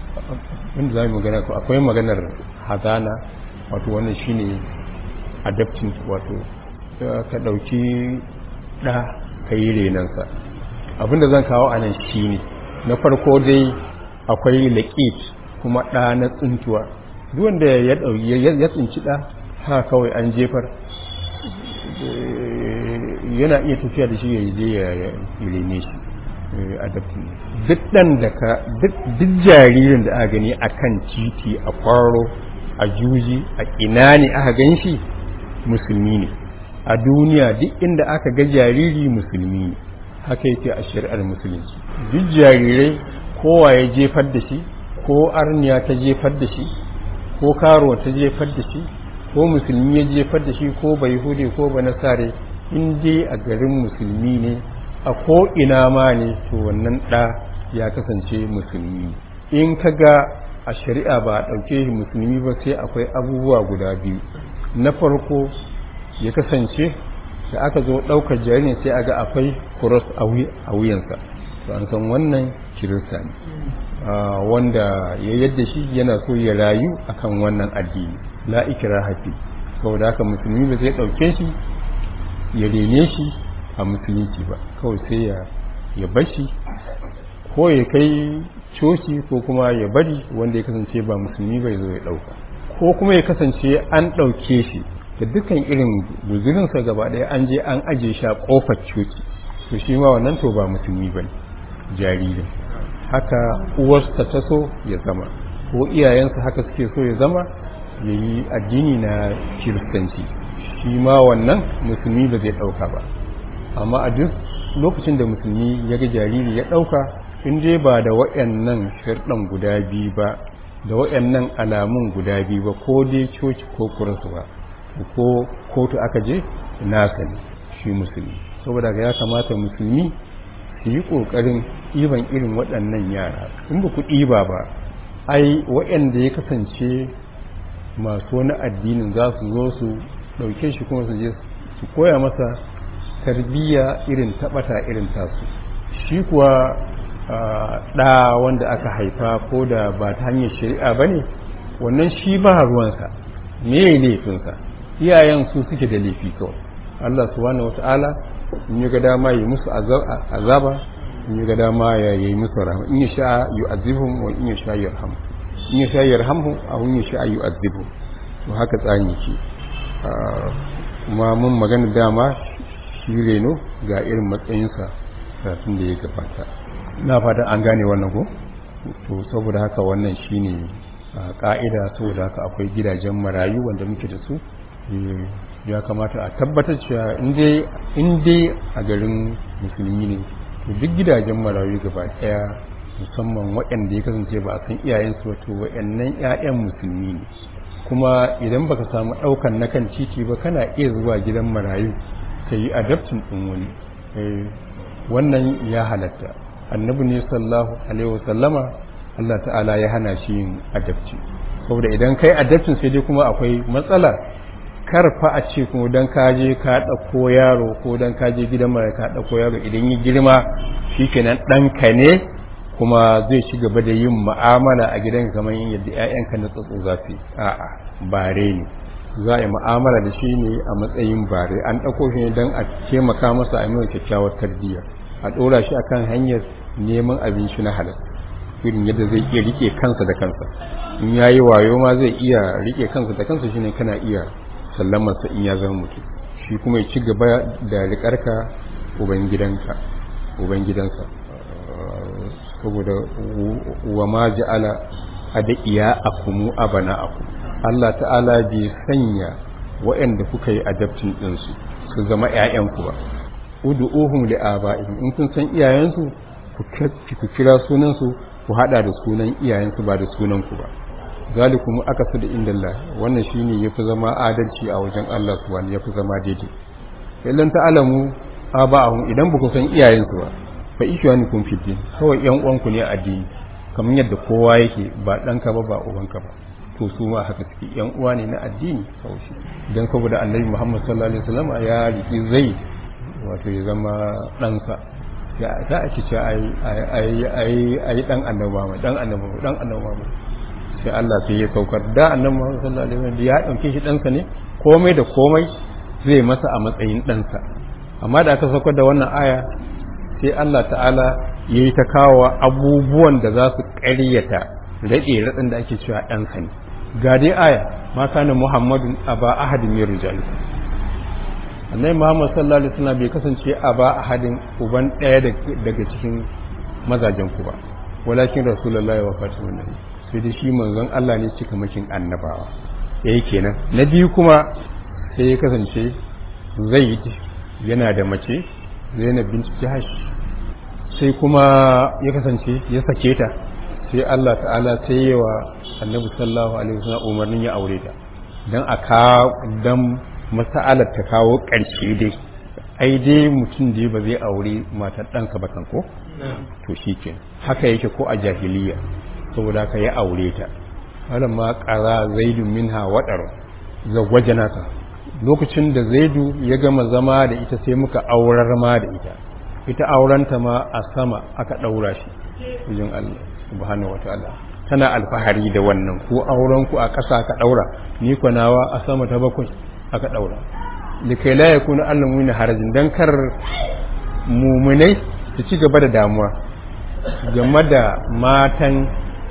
wanda za mu magana ko akwai maganar hazana wato wannan shine adapting wato ka ɗauki ɗa ka yi renansa abinda zan kawo a nan shine na farko dai akwai laƙit kuma ɗa na tsintuwa duk wanda ya tsinci ɗa ha kawai an jefar yana iya tafiya da shi ya je ya rene shi adaptin duk dan da ka duk jaririn da aka gani a kan titi a kwaro a juji a ina ne aka gan shi musulmi ne a duniya duk inda aka ga jariri musulmi ne haka yake a shari'ar musulunci duk jarirai kowa ya jefar da shi ko arniya ta jefar da shi ko karo ta jefar da shi ko musulmi ya jefar da shi ko bai hude ko ba nasare in dai a garin musulmi ne a ko ina ma ne to wannan ɗa ya kasance musulmi in ka ga a shari'a ba a ɗauke shi musulmi ba sai akwai abubuwa guda biyu na farko ya kasance da aka zo ɗaukar jaririn sai a ga akwai kuros a wuyansa to an san wannan kirista ne wanda ya yadda shi yana so ya rayu akan wannan addini la ikira hafi saboda haka musulmi ba zai ɗauke shi ya rene shi a musulunci ba kawai sai ya ya bashi ko ya kai coci ko kuma ya bari wanda ya kasance ba musulmi bai zo ya ɗauka ko kuma ya kasance an ɗauke shi da dukkan irin guzurinsa gaba ɗaya an je an aje shi a ƙofar coci to shi ma wannan to ba musulmi ba ne jaririn haka uwarsa ta so ya zama ko iyayensa haka suke so ya zama ya yi addini na kiristanci shi ma wannan musulmi ba zai ɗauka ba amma a duk lokacin da musulmi ya ga jariri ya ɗauka in dai ba da waɗannan sharɗan guda biyu ba da waɗannan alamun guda biyu ba ko dai coci ko kuransu ba ko kotu aka je nasa ne shi musulmi saboda ya kamata musulmi su yi ƙoƙarin ɗiban irin waɗannan yara in ba ku ɗiba ba ai waɗanda ya kasance masu wani addinin za su zo su ɗauke shi kuma su je su koya masa tarbiyya irin taɓata irin tasu shi kuwa ɗa wanda aka haifa ko da ba ta hanyar shari'a ba ne wannan shi ba ruwansa me laifinsa iyayen su suke da laifi kawai Allah subhanahu wata'ala in yi ga dama yi musu azaba in yi ga dama ya yi musu rahama in yi sha yi azibun wa in yi sha yi rahamu in yi sha yi rahamu a in yi sha yi azibun to haka tsani ke kuma mun magana dama shi reno ga irin matsayinsa kafin da ya gabata na fata an gane wannan ko to saboda haka wannan shine ka'ida saboda haka akwai gidajen marayu wanda muke da su ya kamata a tabbatar cewa in dai a garin musulmi ne to duk gidajen marayu gaba daya musamman waɗanda ya kasance ba a san iyayensu wato waɗannan 'ya'yan musulmi ne kuma idan baka samu ɗaukan na kan titi ba kana iya zuwa gidan marayu ka yi adaptin ɗin wani wannan ya halatta annabi ne sallahu alaihi wasallama Allah ta'ala ya hana shi yin adapti saboda idan kai adaptin sai dai kuma akwai matsala karfa a ce kuma don kaje ka ɗauko yaro ko don kaje gidan mara ka ɗauko yaro idan yi girma shi kenan ɗanka ne kuma zai ci gaba da yin ma'amala a gidan kamar yin yadda 'ya'yanka na tsatso za su a'a bare ne za a yi ma'amala da shi ne a matsayin bare an ɗauko shi ne don a taimaka masa a mai kyakkyawar tarbiyya a ɗora shi akan hanyar neman abinci na halal irin yadda zai iya rike kansa da kansa in yayi wayo ma zai iya rike kansa da kansa shine kana iya sallamarsa in ya zama mutum shi kuma ya ci gaba da rikarka ubangidanka ubangidansa saboda wa ma ja'ala adiya akumu abana aku Allah ta'ala bai sanya waɗanda kuka yi adaptin ɗinsu su zama ƴaƴanku ba ud'uhum li aba'ihim in kun san iyayensu ku kira sunansu ku hada da sunan iyayensu ba da sunanku ba zalikum aqsadu indallah wannan shine yafi zama adalci a wajen Allah subhanahu yafi zama daidai illan ta'alamu aba'ahum idan ba ku san iyayensu ba fa ishwanukum fid din kawai yan uwanku ne a addini kamar yadda kowa yake ba danka ba ba ubanka ba to su ma haka suke yan uwa ne na addini kawai shi dan saboda Annabi Muhammad sallallahu alaihi wasallam ya riki zai wato ya zama ɗansa ya za a ci ce ai ai ai ai dan annabawa dan annabawa dan annabawa sai Allah sai ya saukar da annabi Muhammad sallallahu alaihi wasallam ya dauke shi ɗansa ne komai da komai zai masa a matsayin ɗansa amma da aka saukar da wannan aya sai Allah ta'ala ya yi ta kawo abubuwan da za su ƙaryata raɗe raɗin da ake cewa ɗansa ne ga dai aya ma kana muhammadun aba ahadin min rijalikum annabi muhammad sallallahu alaihi wasallam bai kasance aba ahadin uban ɗaya daga cikin mazajen ku ba walakin rasulullahi wa fatimun nabi sai dai shi manzon Allah ne cika makin annabawa yayi kenan na biyu kuma sai ya kasance zaid yana da mace zainab bint jahash sai kuma ya kasance ya sake ta sai Allah ta'ala sai yawa annabi sallallahu alaihi wasallam umarnin ya aure ta dan aka dan mas'alar ta kawo ƙarshe dai ai dai mutum da ba zai aure matar ɗansa ba kan ko to shike haka yake ko a jahiliya saboda ka ya aure ta wannan ma qara zaidu minha wadar zawwajana ta lokacin da zaidu ya gama zama da ita sai muka aurar ma da ita ita aurenta ma a sama aka ɗaura shi wajen Allah subhanahu wataala tana alfahari da wannan ko auren ku a ƙasa aka ɗaura ni ko nawa a sama ta bakwai aka ɗaura likai la yakuna allamu min harajin dan kar mumunai su ci gaba da damuwa game da matan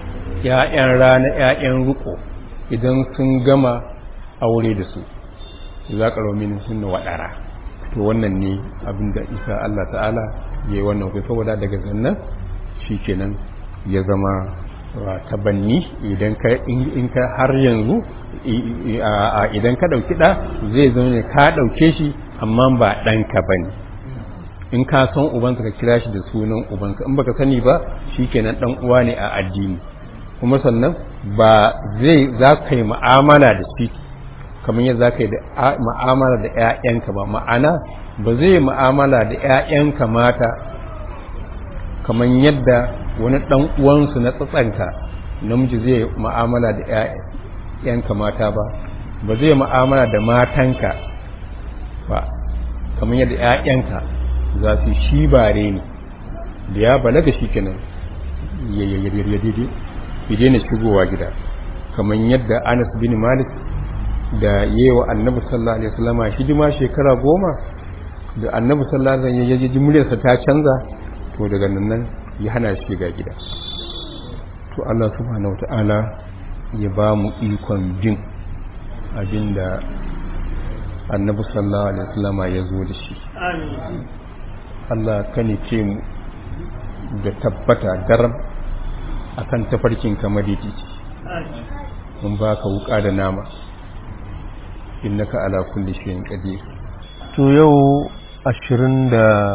ƴaƴan rana ƴaƴan ruko idan sun gama aure da su za ka romin sunna waɗara to to wannan ne abin da isa Allah ta'ala ya yi wannan kai saboda daga zannan shi kenan ya zama tabanni idan ka in ka har yanzu idan ka ɗauki ɗa zai zama ne ka ɗauke shi amma ba ɗanka ba ne in ka san ubansa ka kira shi da sunan ubansa in baka sani ba shi kenan ɗan uwa ne a addini kuma sannan ba zai za ka yi mu'amala da shi kamar yadda za ka yi mu'amala da 'ya'yanka ba ma'ana ba zai yi mu'amala da 'ya'yanka mata kamar yadda wani ɗan uwansu na tsatsanka namiji zai mu'amala da 'ya'yanka mata ba ba zai mu'amala da matanka ba kamar yadda 'ya'yanka za su shi bare ne da ya balaga shi kenan ya daina shigowa gida kamar yadda anas bin malik da yewa annabi sallallahu alaihi wasallama hidima shekara goma da annabi sallallahu alaihi wasallam ya ji muryarsa ta canza to daga nan ya hana shi shiga gida to Allah subhanahu wataala ya ba mu ikon jin abinda annabi sallallahu alaihi wasallama ya zo da shi Allah kane ce mu da tabbata daram akan tafarkin kamar yake mun baka wuka da nama innaka ala kulli shay'in qadir to yau 23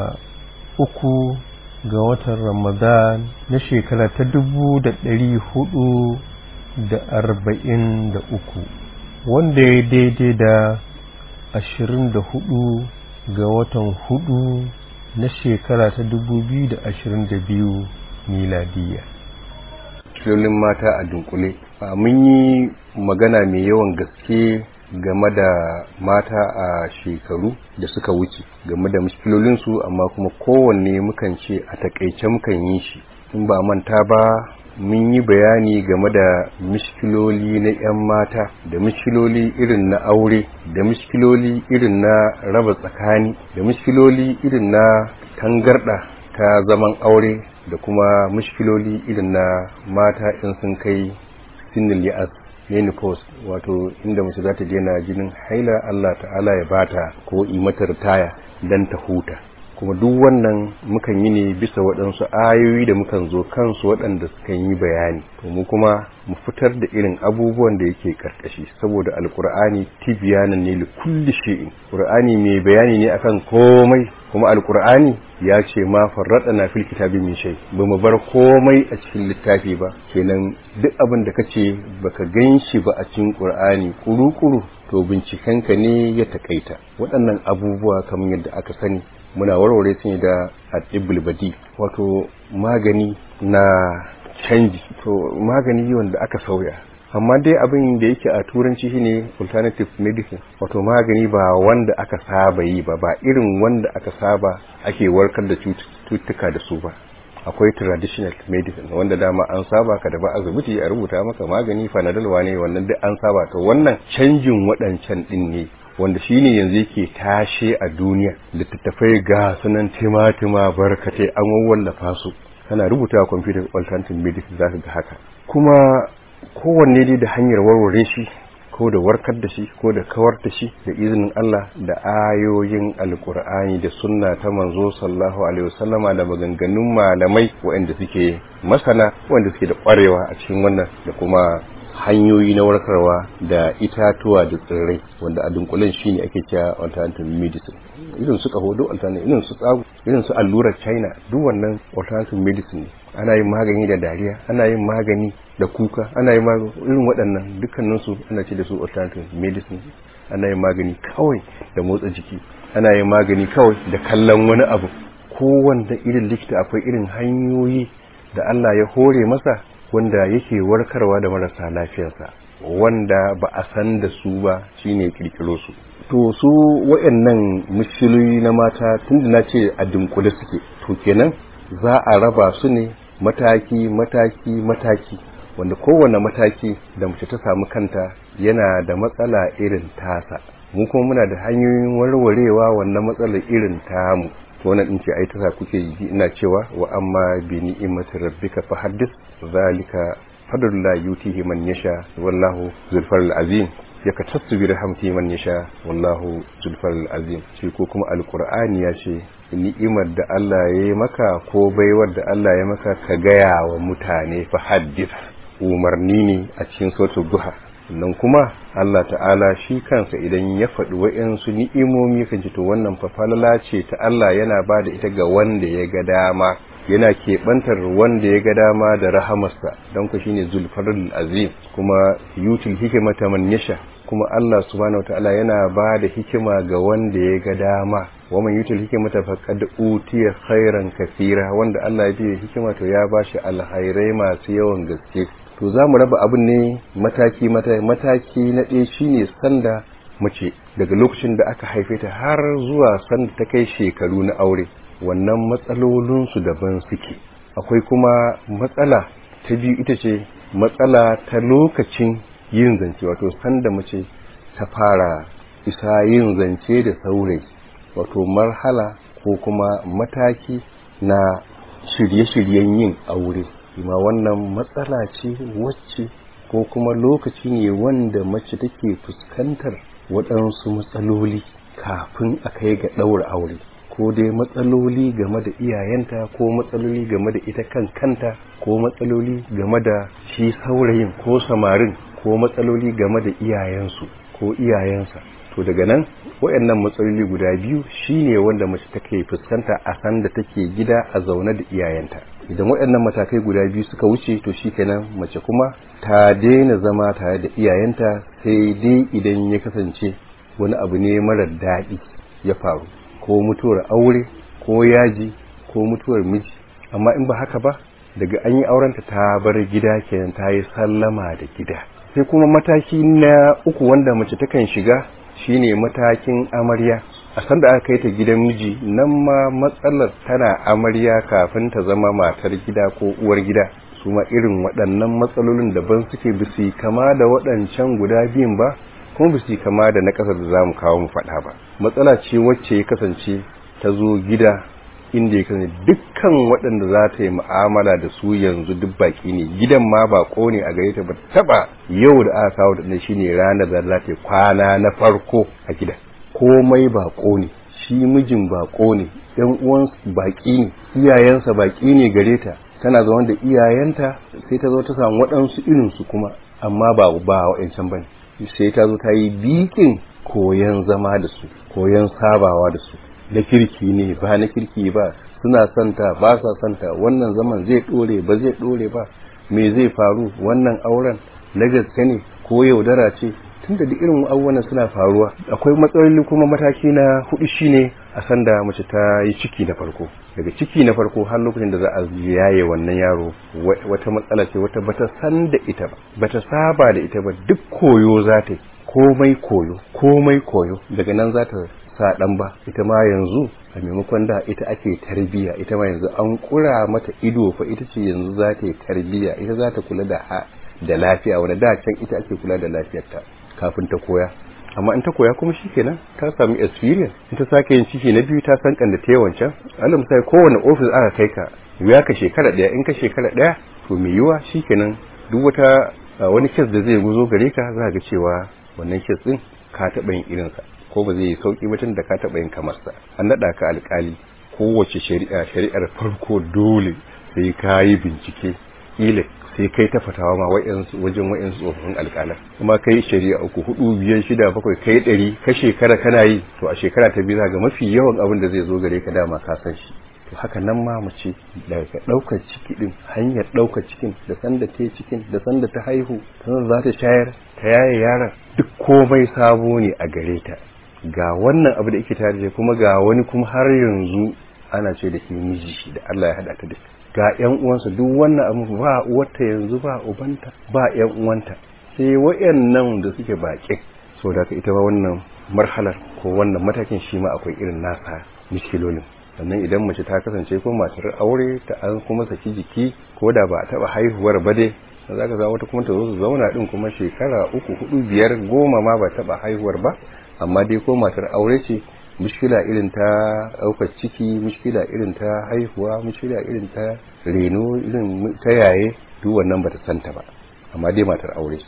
ga watan Ramadan na shekara ta 1443 wanda ya daidai da 24 ga watan hudu na shekara ta 2022 miladiya filolin mata a dunkule mun yi magana mai yawan gaske game da mata a shekaru da suka wuce game da muskilolinsu amma kuma kowanne mukan ce a takaice mukan yi shi in ba manta ba mun yi bayani game da miskiloli na 'yan mata da miskiloli irin na aure da miskiloli irin na raba tsakani da miskiloli irin na tangarda ta zaman aure da kuma miskiloli irin na mata in sun kai sinin li'as menopause wato inda mace za ta daina jinin haila Allah ta'ala ya bata ko imatar taya dan ta huta kuma duk wannan mukan yi ne bisa waɗansu ayoyi da mukan zo kansu waɗanda sukan yi bayani to mu kuma mu fitar da irin abubuwan da yake karkashi saboda alkur'ani tibiyanan ne li kulli shay'in qur'ani mai bayani ne akan komai kuma alkur'ani ya ce ma farradana fil kitabi min shay ba mu bar komai a cikin littafi ba kenan duk abin da kace baka ganshi ba a cikin qur'ani kuru-kuru to bincikenka ne ya takaita waɗannan abubuwa kamar yadda aka sani muna warware su ne da adibul badi wato magani na canji to magani wanda aka sauya amma dai abin da yake a turanci shine alternative medicine wato magani ba wanda aka saba yi ba ba irin wanda aka saba ake warkar da cututtuka da su ba akwai traditional medicine wanda dama an saba ka da ba asibiti a rubuta maka magani fanadol ne wannan duk an saba to wannan canjin waɗancan din ne wanda shine yanzu yake tashe a duniya littattafai ga sunan timatima barkatai an wallafa su kana rubuta a computer alternative medicine zaka ga haka kuma kowanne dai da hanyar warware shi ko da warkar da shi ko da kawar da shi da izinin Allah da ayoyin alkur'ani da sunna ta manzo sallallahu alaihi wasallama da maganganun malamai waɗanda suke masana waɗanda suke da ƙwarewa a cikin wannan da kuma hanyoyi na warkarwa da itatuwa da tsirrai wanda a dunkulen shine ake cewa alternative medicine irin su kaho duk alternative irin su tsago irin su allurar china duk wannan alternative medicine ana yin magani da dariya ana yin magani da kuka ana yin magani irin waɗannan dukkanin su ana ce da su alternative medicine ana yin magani kawai da motsa jiki ana yin magani kawai da kallon wani abu kowanne irin likita akwai irin hanyoyi da Allah ya hore masa wanda yake warkarwa da marasa lafiyarsa wanda ba a san da su ba shine kirkiro su to su wayannan mushkiloyi na mata tunda na ce a dunkule suke to kenan za a raba su ne mataki mataki mataki wanda kowane mataki da mace ta samu kanta yana da matsala irin tasa mu kuma muna da hanyoyin warwarewa wannan matsalar irin tamu to wannan din ce ai ta kuke yi ina cewa wa amma bi ni'imati rabbika fa haddis zalika fadlullah yutihi man yasha wallahu zulfar azim yakatassu bi rahmatihi man yasha wallahu zulfal azim shi ko kuma alqur'ani ya ce ni'imar da Allah ya yi maka ko baiwar da Allah ya maka ka gaya wa mutane fa haddith umarni ne a cikin suratul duha nan kuma Allah ta'ala shi kansa idan ya faɗi wa'yansu ni'imomi kan ce to wannan fa falala ce ta Allah yana ba da ita ga wanda ya ga dama yana keɓantar wanda ya ga dama da rahamarsa don ku shine zulfarul azim kuma yutul hikimata man yasha kuma Allah subhanahu wataala yana ba da hikima ga wanda ya ga dama wa man yutul hikimata faqad utiya khairan kathira wanda Allah ya biya hikima to ya bashi alkhairai masu yawan gaske to za mu raba abin ne mataki mataki na ɗaya shine sanda mace daga lokacin da aka haife ta har zuwa sanda ta kai shekaru na aure wannan matsalolinsu daban suke akwai kuma matsala ta biyu ita ce matsala ta lokacin yin zance wato sanda mace ta fara isa yin zance da saurayi wato marhala ko kuma mataki na shirye-shiryen yin aure ma wannan matsala ce wacce ko kuma lokaci ne wanda mace take fuskantar waɗansu matsaloli kafin a kai ga ɗaura aure ko dai matsaloli game da iyayenta ko matsaloli game da ita kan kanta ko matsaloli game da shi saurayin ko samarin ko matsaloli game da iyayensu ko iyayensa to daga nan wayannan matsaloli guda biyu shine wanda mace take fuskanta a san da take gida a zaune da iyayenta idan wayannan matakai guda biyu suka wuce to shikenan mace kuma ta daina zama tare da iyayenta sai dai idan ya kasance wani abu ne marar daɗi ya faru ko mutuwar aure ko yaji ko mutuwar miji amma in ba haka ba daga an yi aurenta ta bar gida kenan ta yi sallama da gida sai kuma mataki na uku wanda mace takan shiga shine matakin amarya a sanda aka kai ta gidan miji nan ma matsalar tana amarya kafin ta zama matar gida ko uwar gida su ma irin waɗannan matsalolin daban suke bisi kama da waɗancan guda biyun ba kuma bisi kama da na ƙasar da za mu kawo mu faɗa ba matsala ce wacce ya kasance ta zo gida inda ya kasance dukkan waɗanda za ta yi mu'amala da su yanzu duk baki ne gidan ma bako ne a gare ta ba taba yau da aka kawo da shine ranar da za ta yi kwana na farko a gida komai bako ne shi mijin bako ne yan uwan baki ne iyayensa baki ne gare ta tana zaune da iyayenta sai ta zo ta samu waɗansu irinsu kuma amma ba ba wa'ancan bane sai ta zo ta yi bikin koyan zama da su koyan sabawa da su na kirki ne ba na kirki ba suna santa ba sa santa wannan zaman zai dore ba zai dore ba me zai faru wannan auren na gaske ne ko yaudara ce tunda duk irin abubuwan suna faruwa akwai matsaloli kuma mataki na hudu shine a sanda mace ta yi ciki na farko daga ciki na farko har lokacin da za a yaye wannan yaro wata matsala ce wata bata san da ita ba bata saba da ita ba duk koyo za ta komai koyo komai koyo daga nan za ta sa dan ba ita ma yanzu a maimakon da ita ake tarbiya ita ma yanzu an kura mata ido fa ita ce yanzu za ta yi tarbiya ita za ta kula da da lafiya wanda da can ita ake kula da lafiyarta kafin ta koya amma in ta koya kuma shikenan ta samu experience in ta sake yin ciki na biyu ta san kan da ta wancan alal misali kowane office aka kai ka ya ka shekara daya in ka shekara daya to mai yiwa shikenan duk wata wani kes da zai guzo gare ka za ga cewa wannan kes din ka taɓa yin irinsa ko ba zai yi sauki ba da ka taɓa yin kamar sa an naɗa ka alƙali kowace shari'a shari'ar farko dole sai ka yi bincike ila sai kai ta fatawa ma wajen wa'yansu tsofaffin alƙalan kuma kai shari'a uku hudu biyar shida bakwai kai ɗari ka shekara kana yi to a shekara ta biyu ga mafi yawan abin da zai zo gare ka dama ka san shi to haka nan ma mace daga ɗaukar ciki din hanyar ɗaukar cikin da sanda ta cikin da sanda ta haihu sannan za ta shayar ta yaye yaron duk komai sabo ne a gare ta ga wannan abu da yake tare kuma ga wani kuma har yanzu ana ce da ke miji da Allah ya haɗa ta da ga ƴan uwansa duk wannan abu ba uwarta yanzu ba ubanta ba ƴan uwanta sai wayannan da suke baƙin so da ita ba wannan marhalar ko wannan matakin shi ma akwai irin nasa mishkilolin sannan idan mace ta kasance ko matar aure ta an kuma saki jiki ko da ba a taɓa haihuwar ba dai za ka wata kuma ta zo su zauna din kuma shekara uku hudu biyar goma ma ba taɓa haihuwar ba amma dai ko matar aure ce mushkila irin ta ɗaukar ciki mushkila irin ta haihuwa mushkila irin ta reno irin ta yaye duk wannan bata santa ba amma dai matar aure ce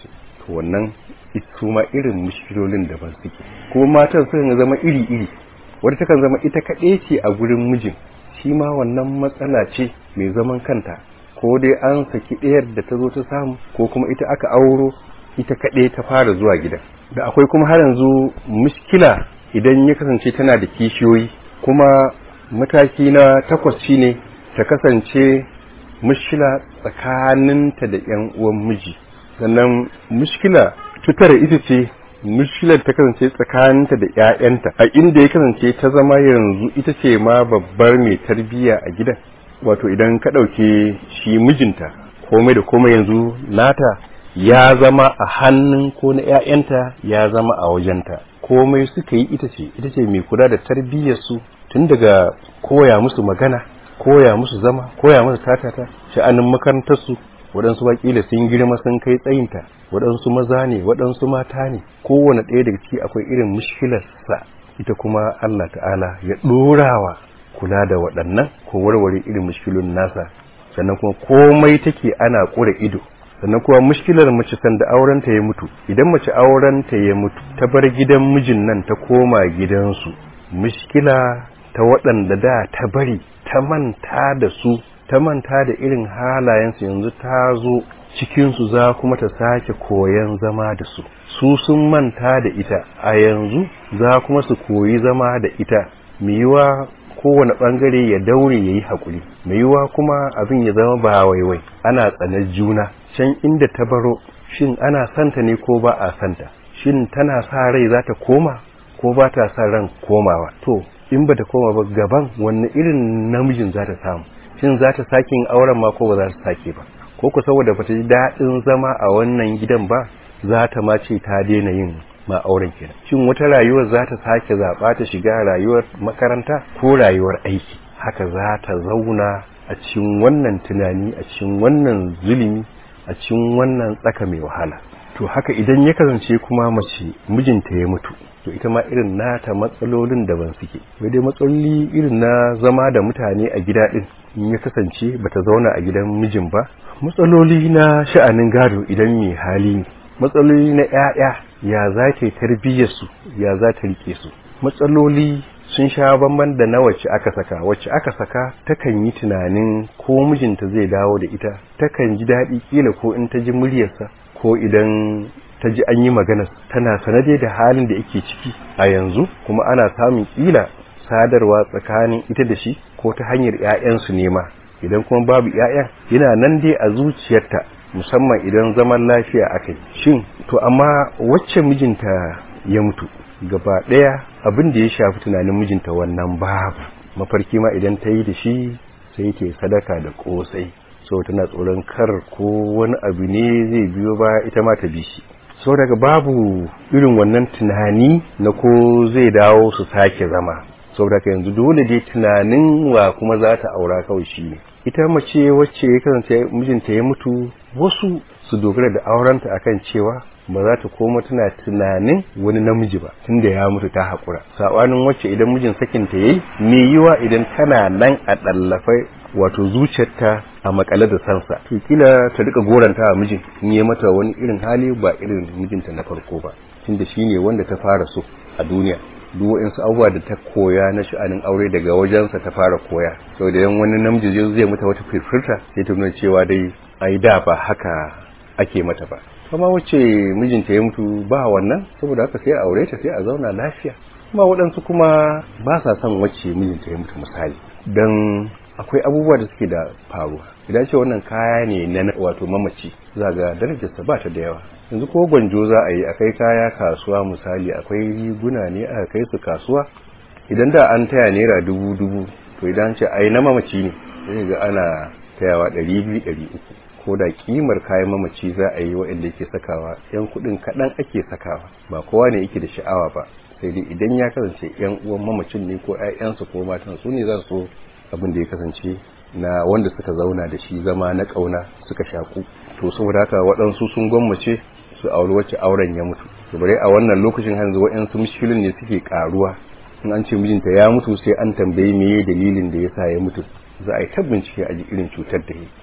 to wannan su ma irin mushkilolin daban suke kuma matan sun zama iri-iri wadda takan zama ita kaɗai ce a gurin mijin shi ma wannan matsala ce mai zaman kanta ko dai an saki ɗayar da ta zo ta samu ko kuma ita aka auro ita kaɗai ta fara zuwa gidan da akwai kuma har yanzu mushkila idan ya kasance tana da kishiyoyi kuma mataki na takwas shine ta kasance mushkila tsakaninta da yan uwan miji sannan mushkila tutar ita ce mushkilar ta kasance tsakaninta da ƴaƴanta a inda ya kasance ta zama yanzu ita ce ma babbar mai tarbiyya a gidan wato idan ka ɗauke shi mijinta komai da komai yanzu nata ya zama a hannun ko na ƴaƴanta ya zama a wajenta komai suka yi ita ce ita ce mai kula da tarbiyyarsu tun daga koya musu magana koya musu zama koya musu tatata sha'anin makarantarsu waɗansu wakila sun girma sun kai tsayinta waɗansu maza ne waɗansu mata ne kowane ɗaya daga ciki akwai irin mushkilarsa ita kuma Allah ta'ala ya ɗorawa kula da waɗannan ko warware irin mushkilun nasa sannan kuma komai take ana ƙura ido sannan kuma mushkilar mace sanda aurenta ya mutu idan mace aurenta ya mutu ta bar gidan mijin nan ta koma gidansu mushkila ta waɗanda da ta bari ta manta da su ta manta da irin halayensu yanzu ta zo cikinsu za kuma ta sake koyan zama da su su sun manta da ita a yanzu za kuma su koyi zama da ita yiwa kowane ɓangare ya daure ya yi haƙuri yiwa kuma abin ya zama ba waiwai ana tsanar juna can inda ta baro shin ana santa ne ko ba a santa shin tana sa rai za ta koma ko ba ta sa ran komawa to in ba ta koma ba gaban wanne irin namijin za ta samu shin za ta sake yin auren ma ko ba za ta sake ba ko ku saboda ba ta ji daɗin zama a wannan gidan ba za ta ma ce ta daina yin ma auren kenan shin wata rayuwar za ta sake zaɓa ta shiga rayuwar makaranta ko rayuwar aiki haka za ta zauna a cikin wannan tunani a cikin wannan zulumi a cikin wannan tsaka mai wahala to haka idan ya kasance kuma mace mijinta ya mutu to ita ma irin nata matsalolin daban suke wai dai matsaloli irin na zama da mutane a gida din in ya kasance bata zauna a gidan mijin ba matsaloli na sha'anin gado idan mai hali ne matsaloli na ƴaƴa ya za ta tarbiyyar su ya za ta rike su matsaloli sun sha bamban da na wacce aka saka wacce aka saka takan yi tunanin ko mijinta zai dawo da ita takan ji daɗi kila ko in ta ji muryarsa ko idan ta ji an yi magana tana sanade da halin da yake ciki a yanzu kuma ana samun kila sadarwa tsakanin ita da shi ko ta hanyar ƴaƴansu nema idan kuma babu ƴaƴan yana nan dai a zuciyarta musamman idan zaman lafiya akai shin to amma wacce mijinta ya mutu gaba ɗaya abin da ya shafi tunanin mijinta wannan babu mafarki ma idan ta yi da shi sai ke sadaka da ƙosai so tana tsoron kar ko wani abu ne zai biyo ba ita ma ta bi shi so daga babu irin wannan tunani na ko zai dawo su sake zama saboda ka yanzu dole dai tunanin wa kuma za ta aura kawai shi ne ita mace wacce ya kasance mijinta ya mutu wasu su dogara da aurenta akan cewa ba za ta koma tana tunanin wani namiji ba tunda ya mutu ta haƙura saɓanin wacce idan mijin sakinta yayi me yiwa idan tana nan a ɗallafai wato zuciyarta a makale da sansa to kila ta rika goranta a mijin in yi mata wani irin hali ba irin mijinta na farko ba tunda shine wanda ta fara so a duniya duk wa'insu abubuwa da ta koya na sha'anin aure daga wajensa ta fara koya sau da yan wani namiji zai mata wata firfirta sai ta nuna cewa dai ai da ba haka ake mata ba kuma wacce mijinta ya mutu ba wannan saboda haka sai a aure ta sai a zauna lafiya kuma waɗansu kuma ba sa son wacce mijinta ya mutu misali don akwai abubuwa da suke da faruwa idan ce wannan kaya ne na wato mamaci za ga darajarsa ba ta da yawa yanzu ko gwanjo za a yi akai kaya kasuwa misali akwai riguna ne aka kai su kasuwa idan da an taya naira dubu dubu to idan ce ai na mamaci ne sai ga ana tayawa ɗari biyu ɗari uku ko da kimar kayan mamaci za a yi waɗanda yake sakawa yan kuɗin kaɗan ake sakawa ba kowa ne yake da sha'awa ba sai dai idan ya kasance yan uwan mamacin ne ko 'ya'yansu ko matan su ne za su abin da ya kasance na wanda suka zauna da shi zama na ƙauna suka shaku to saboda haka waɗansu sun gwammace su auri wacce auren ya mutu to bare a wannan lokacin hanzu waɗansu mushkilin ne suke ƙaruwa in an ce mijinta ya mutu sai an tambayi meye dalilin da yasa ya mutu za a yi ta bincike a ji irin cutar da ya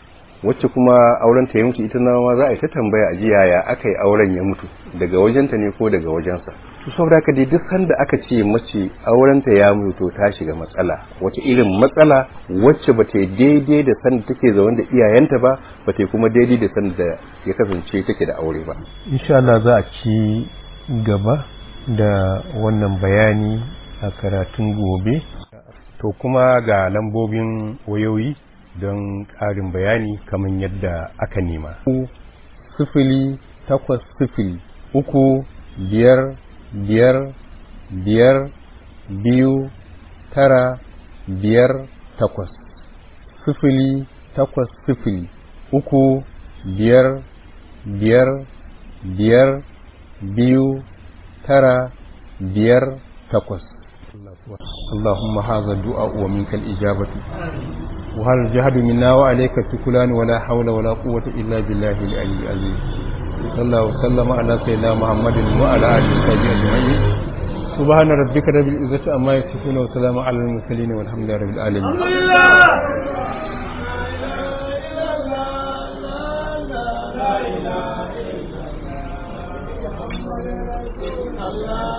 wacce kuma auren ta ya mutu ita ma za a yi ta tambaya a jiya ya aka yi auren ya mutu daga wajenta ne ko daga wajensa to saboda haka dai duk sanda aka ce mace auren ta ya mutu to ta shiga matsala wace irin matsala wacce ba ta yi daidai da sanda take zaune da iyayenta ba ba ta yi kuma daidai da sanda ya kasance take da aure ba insha Allah za a ci gaba da wannan bayani a karatun gobe to kuma ga lambobin wayoyi don ƙarin bayani kamar yadda aka nema sifili takwas sifili uku biyar biyar biyar biyu tara biyar takwas sifili takwas sifili uku biyar biyar biyar biyu tara biyar takwas اللهم هذا الدعاء ومنك الإجابة وهل الجهد منا وعليك التكلان ولا حول ولا قوة إلا بالله العلي العظيم صلى الله وسلم على سيدنا محمد وعلى آله وصحبه أجمعين سبحان ربك رب العزة عما يصفون وسلام على المرسلين والحمد لله رب العالمين Allah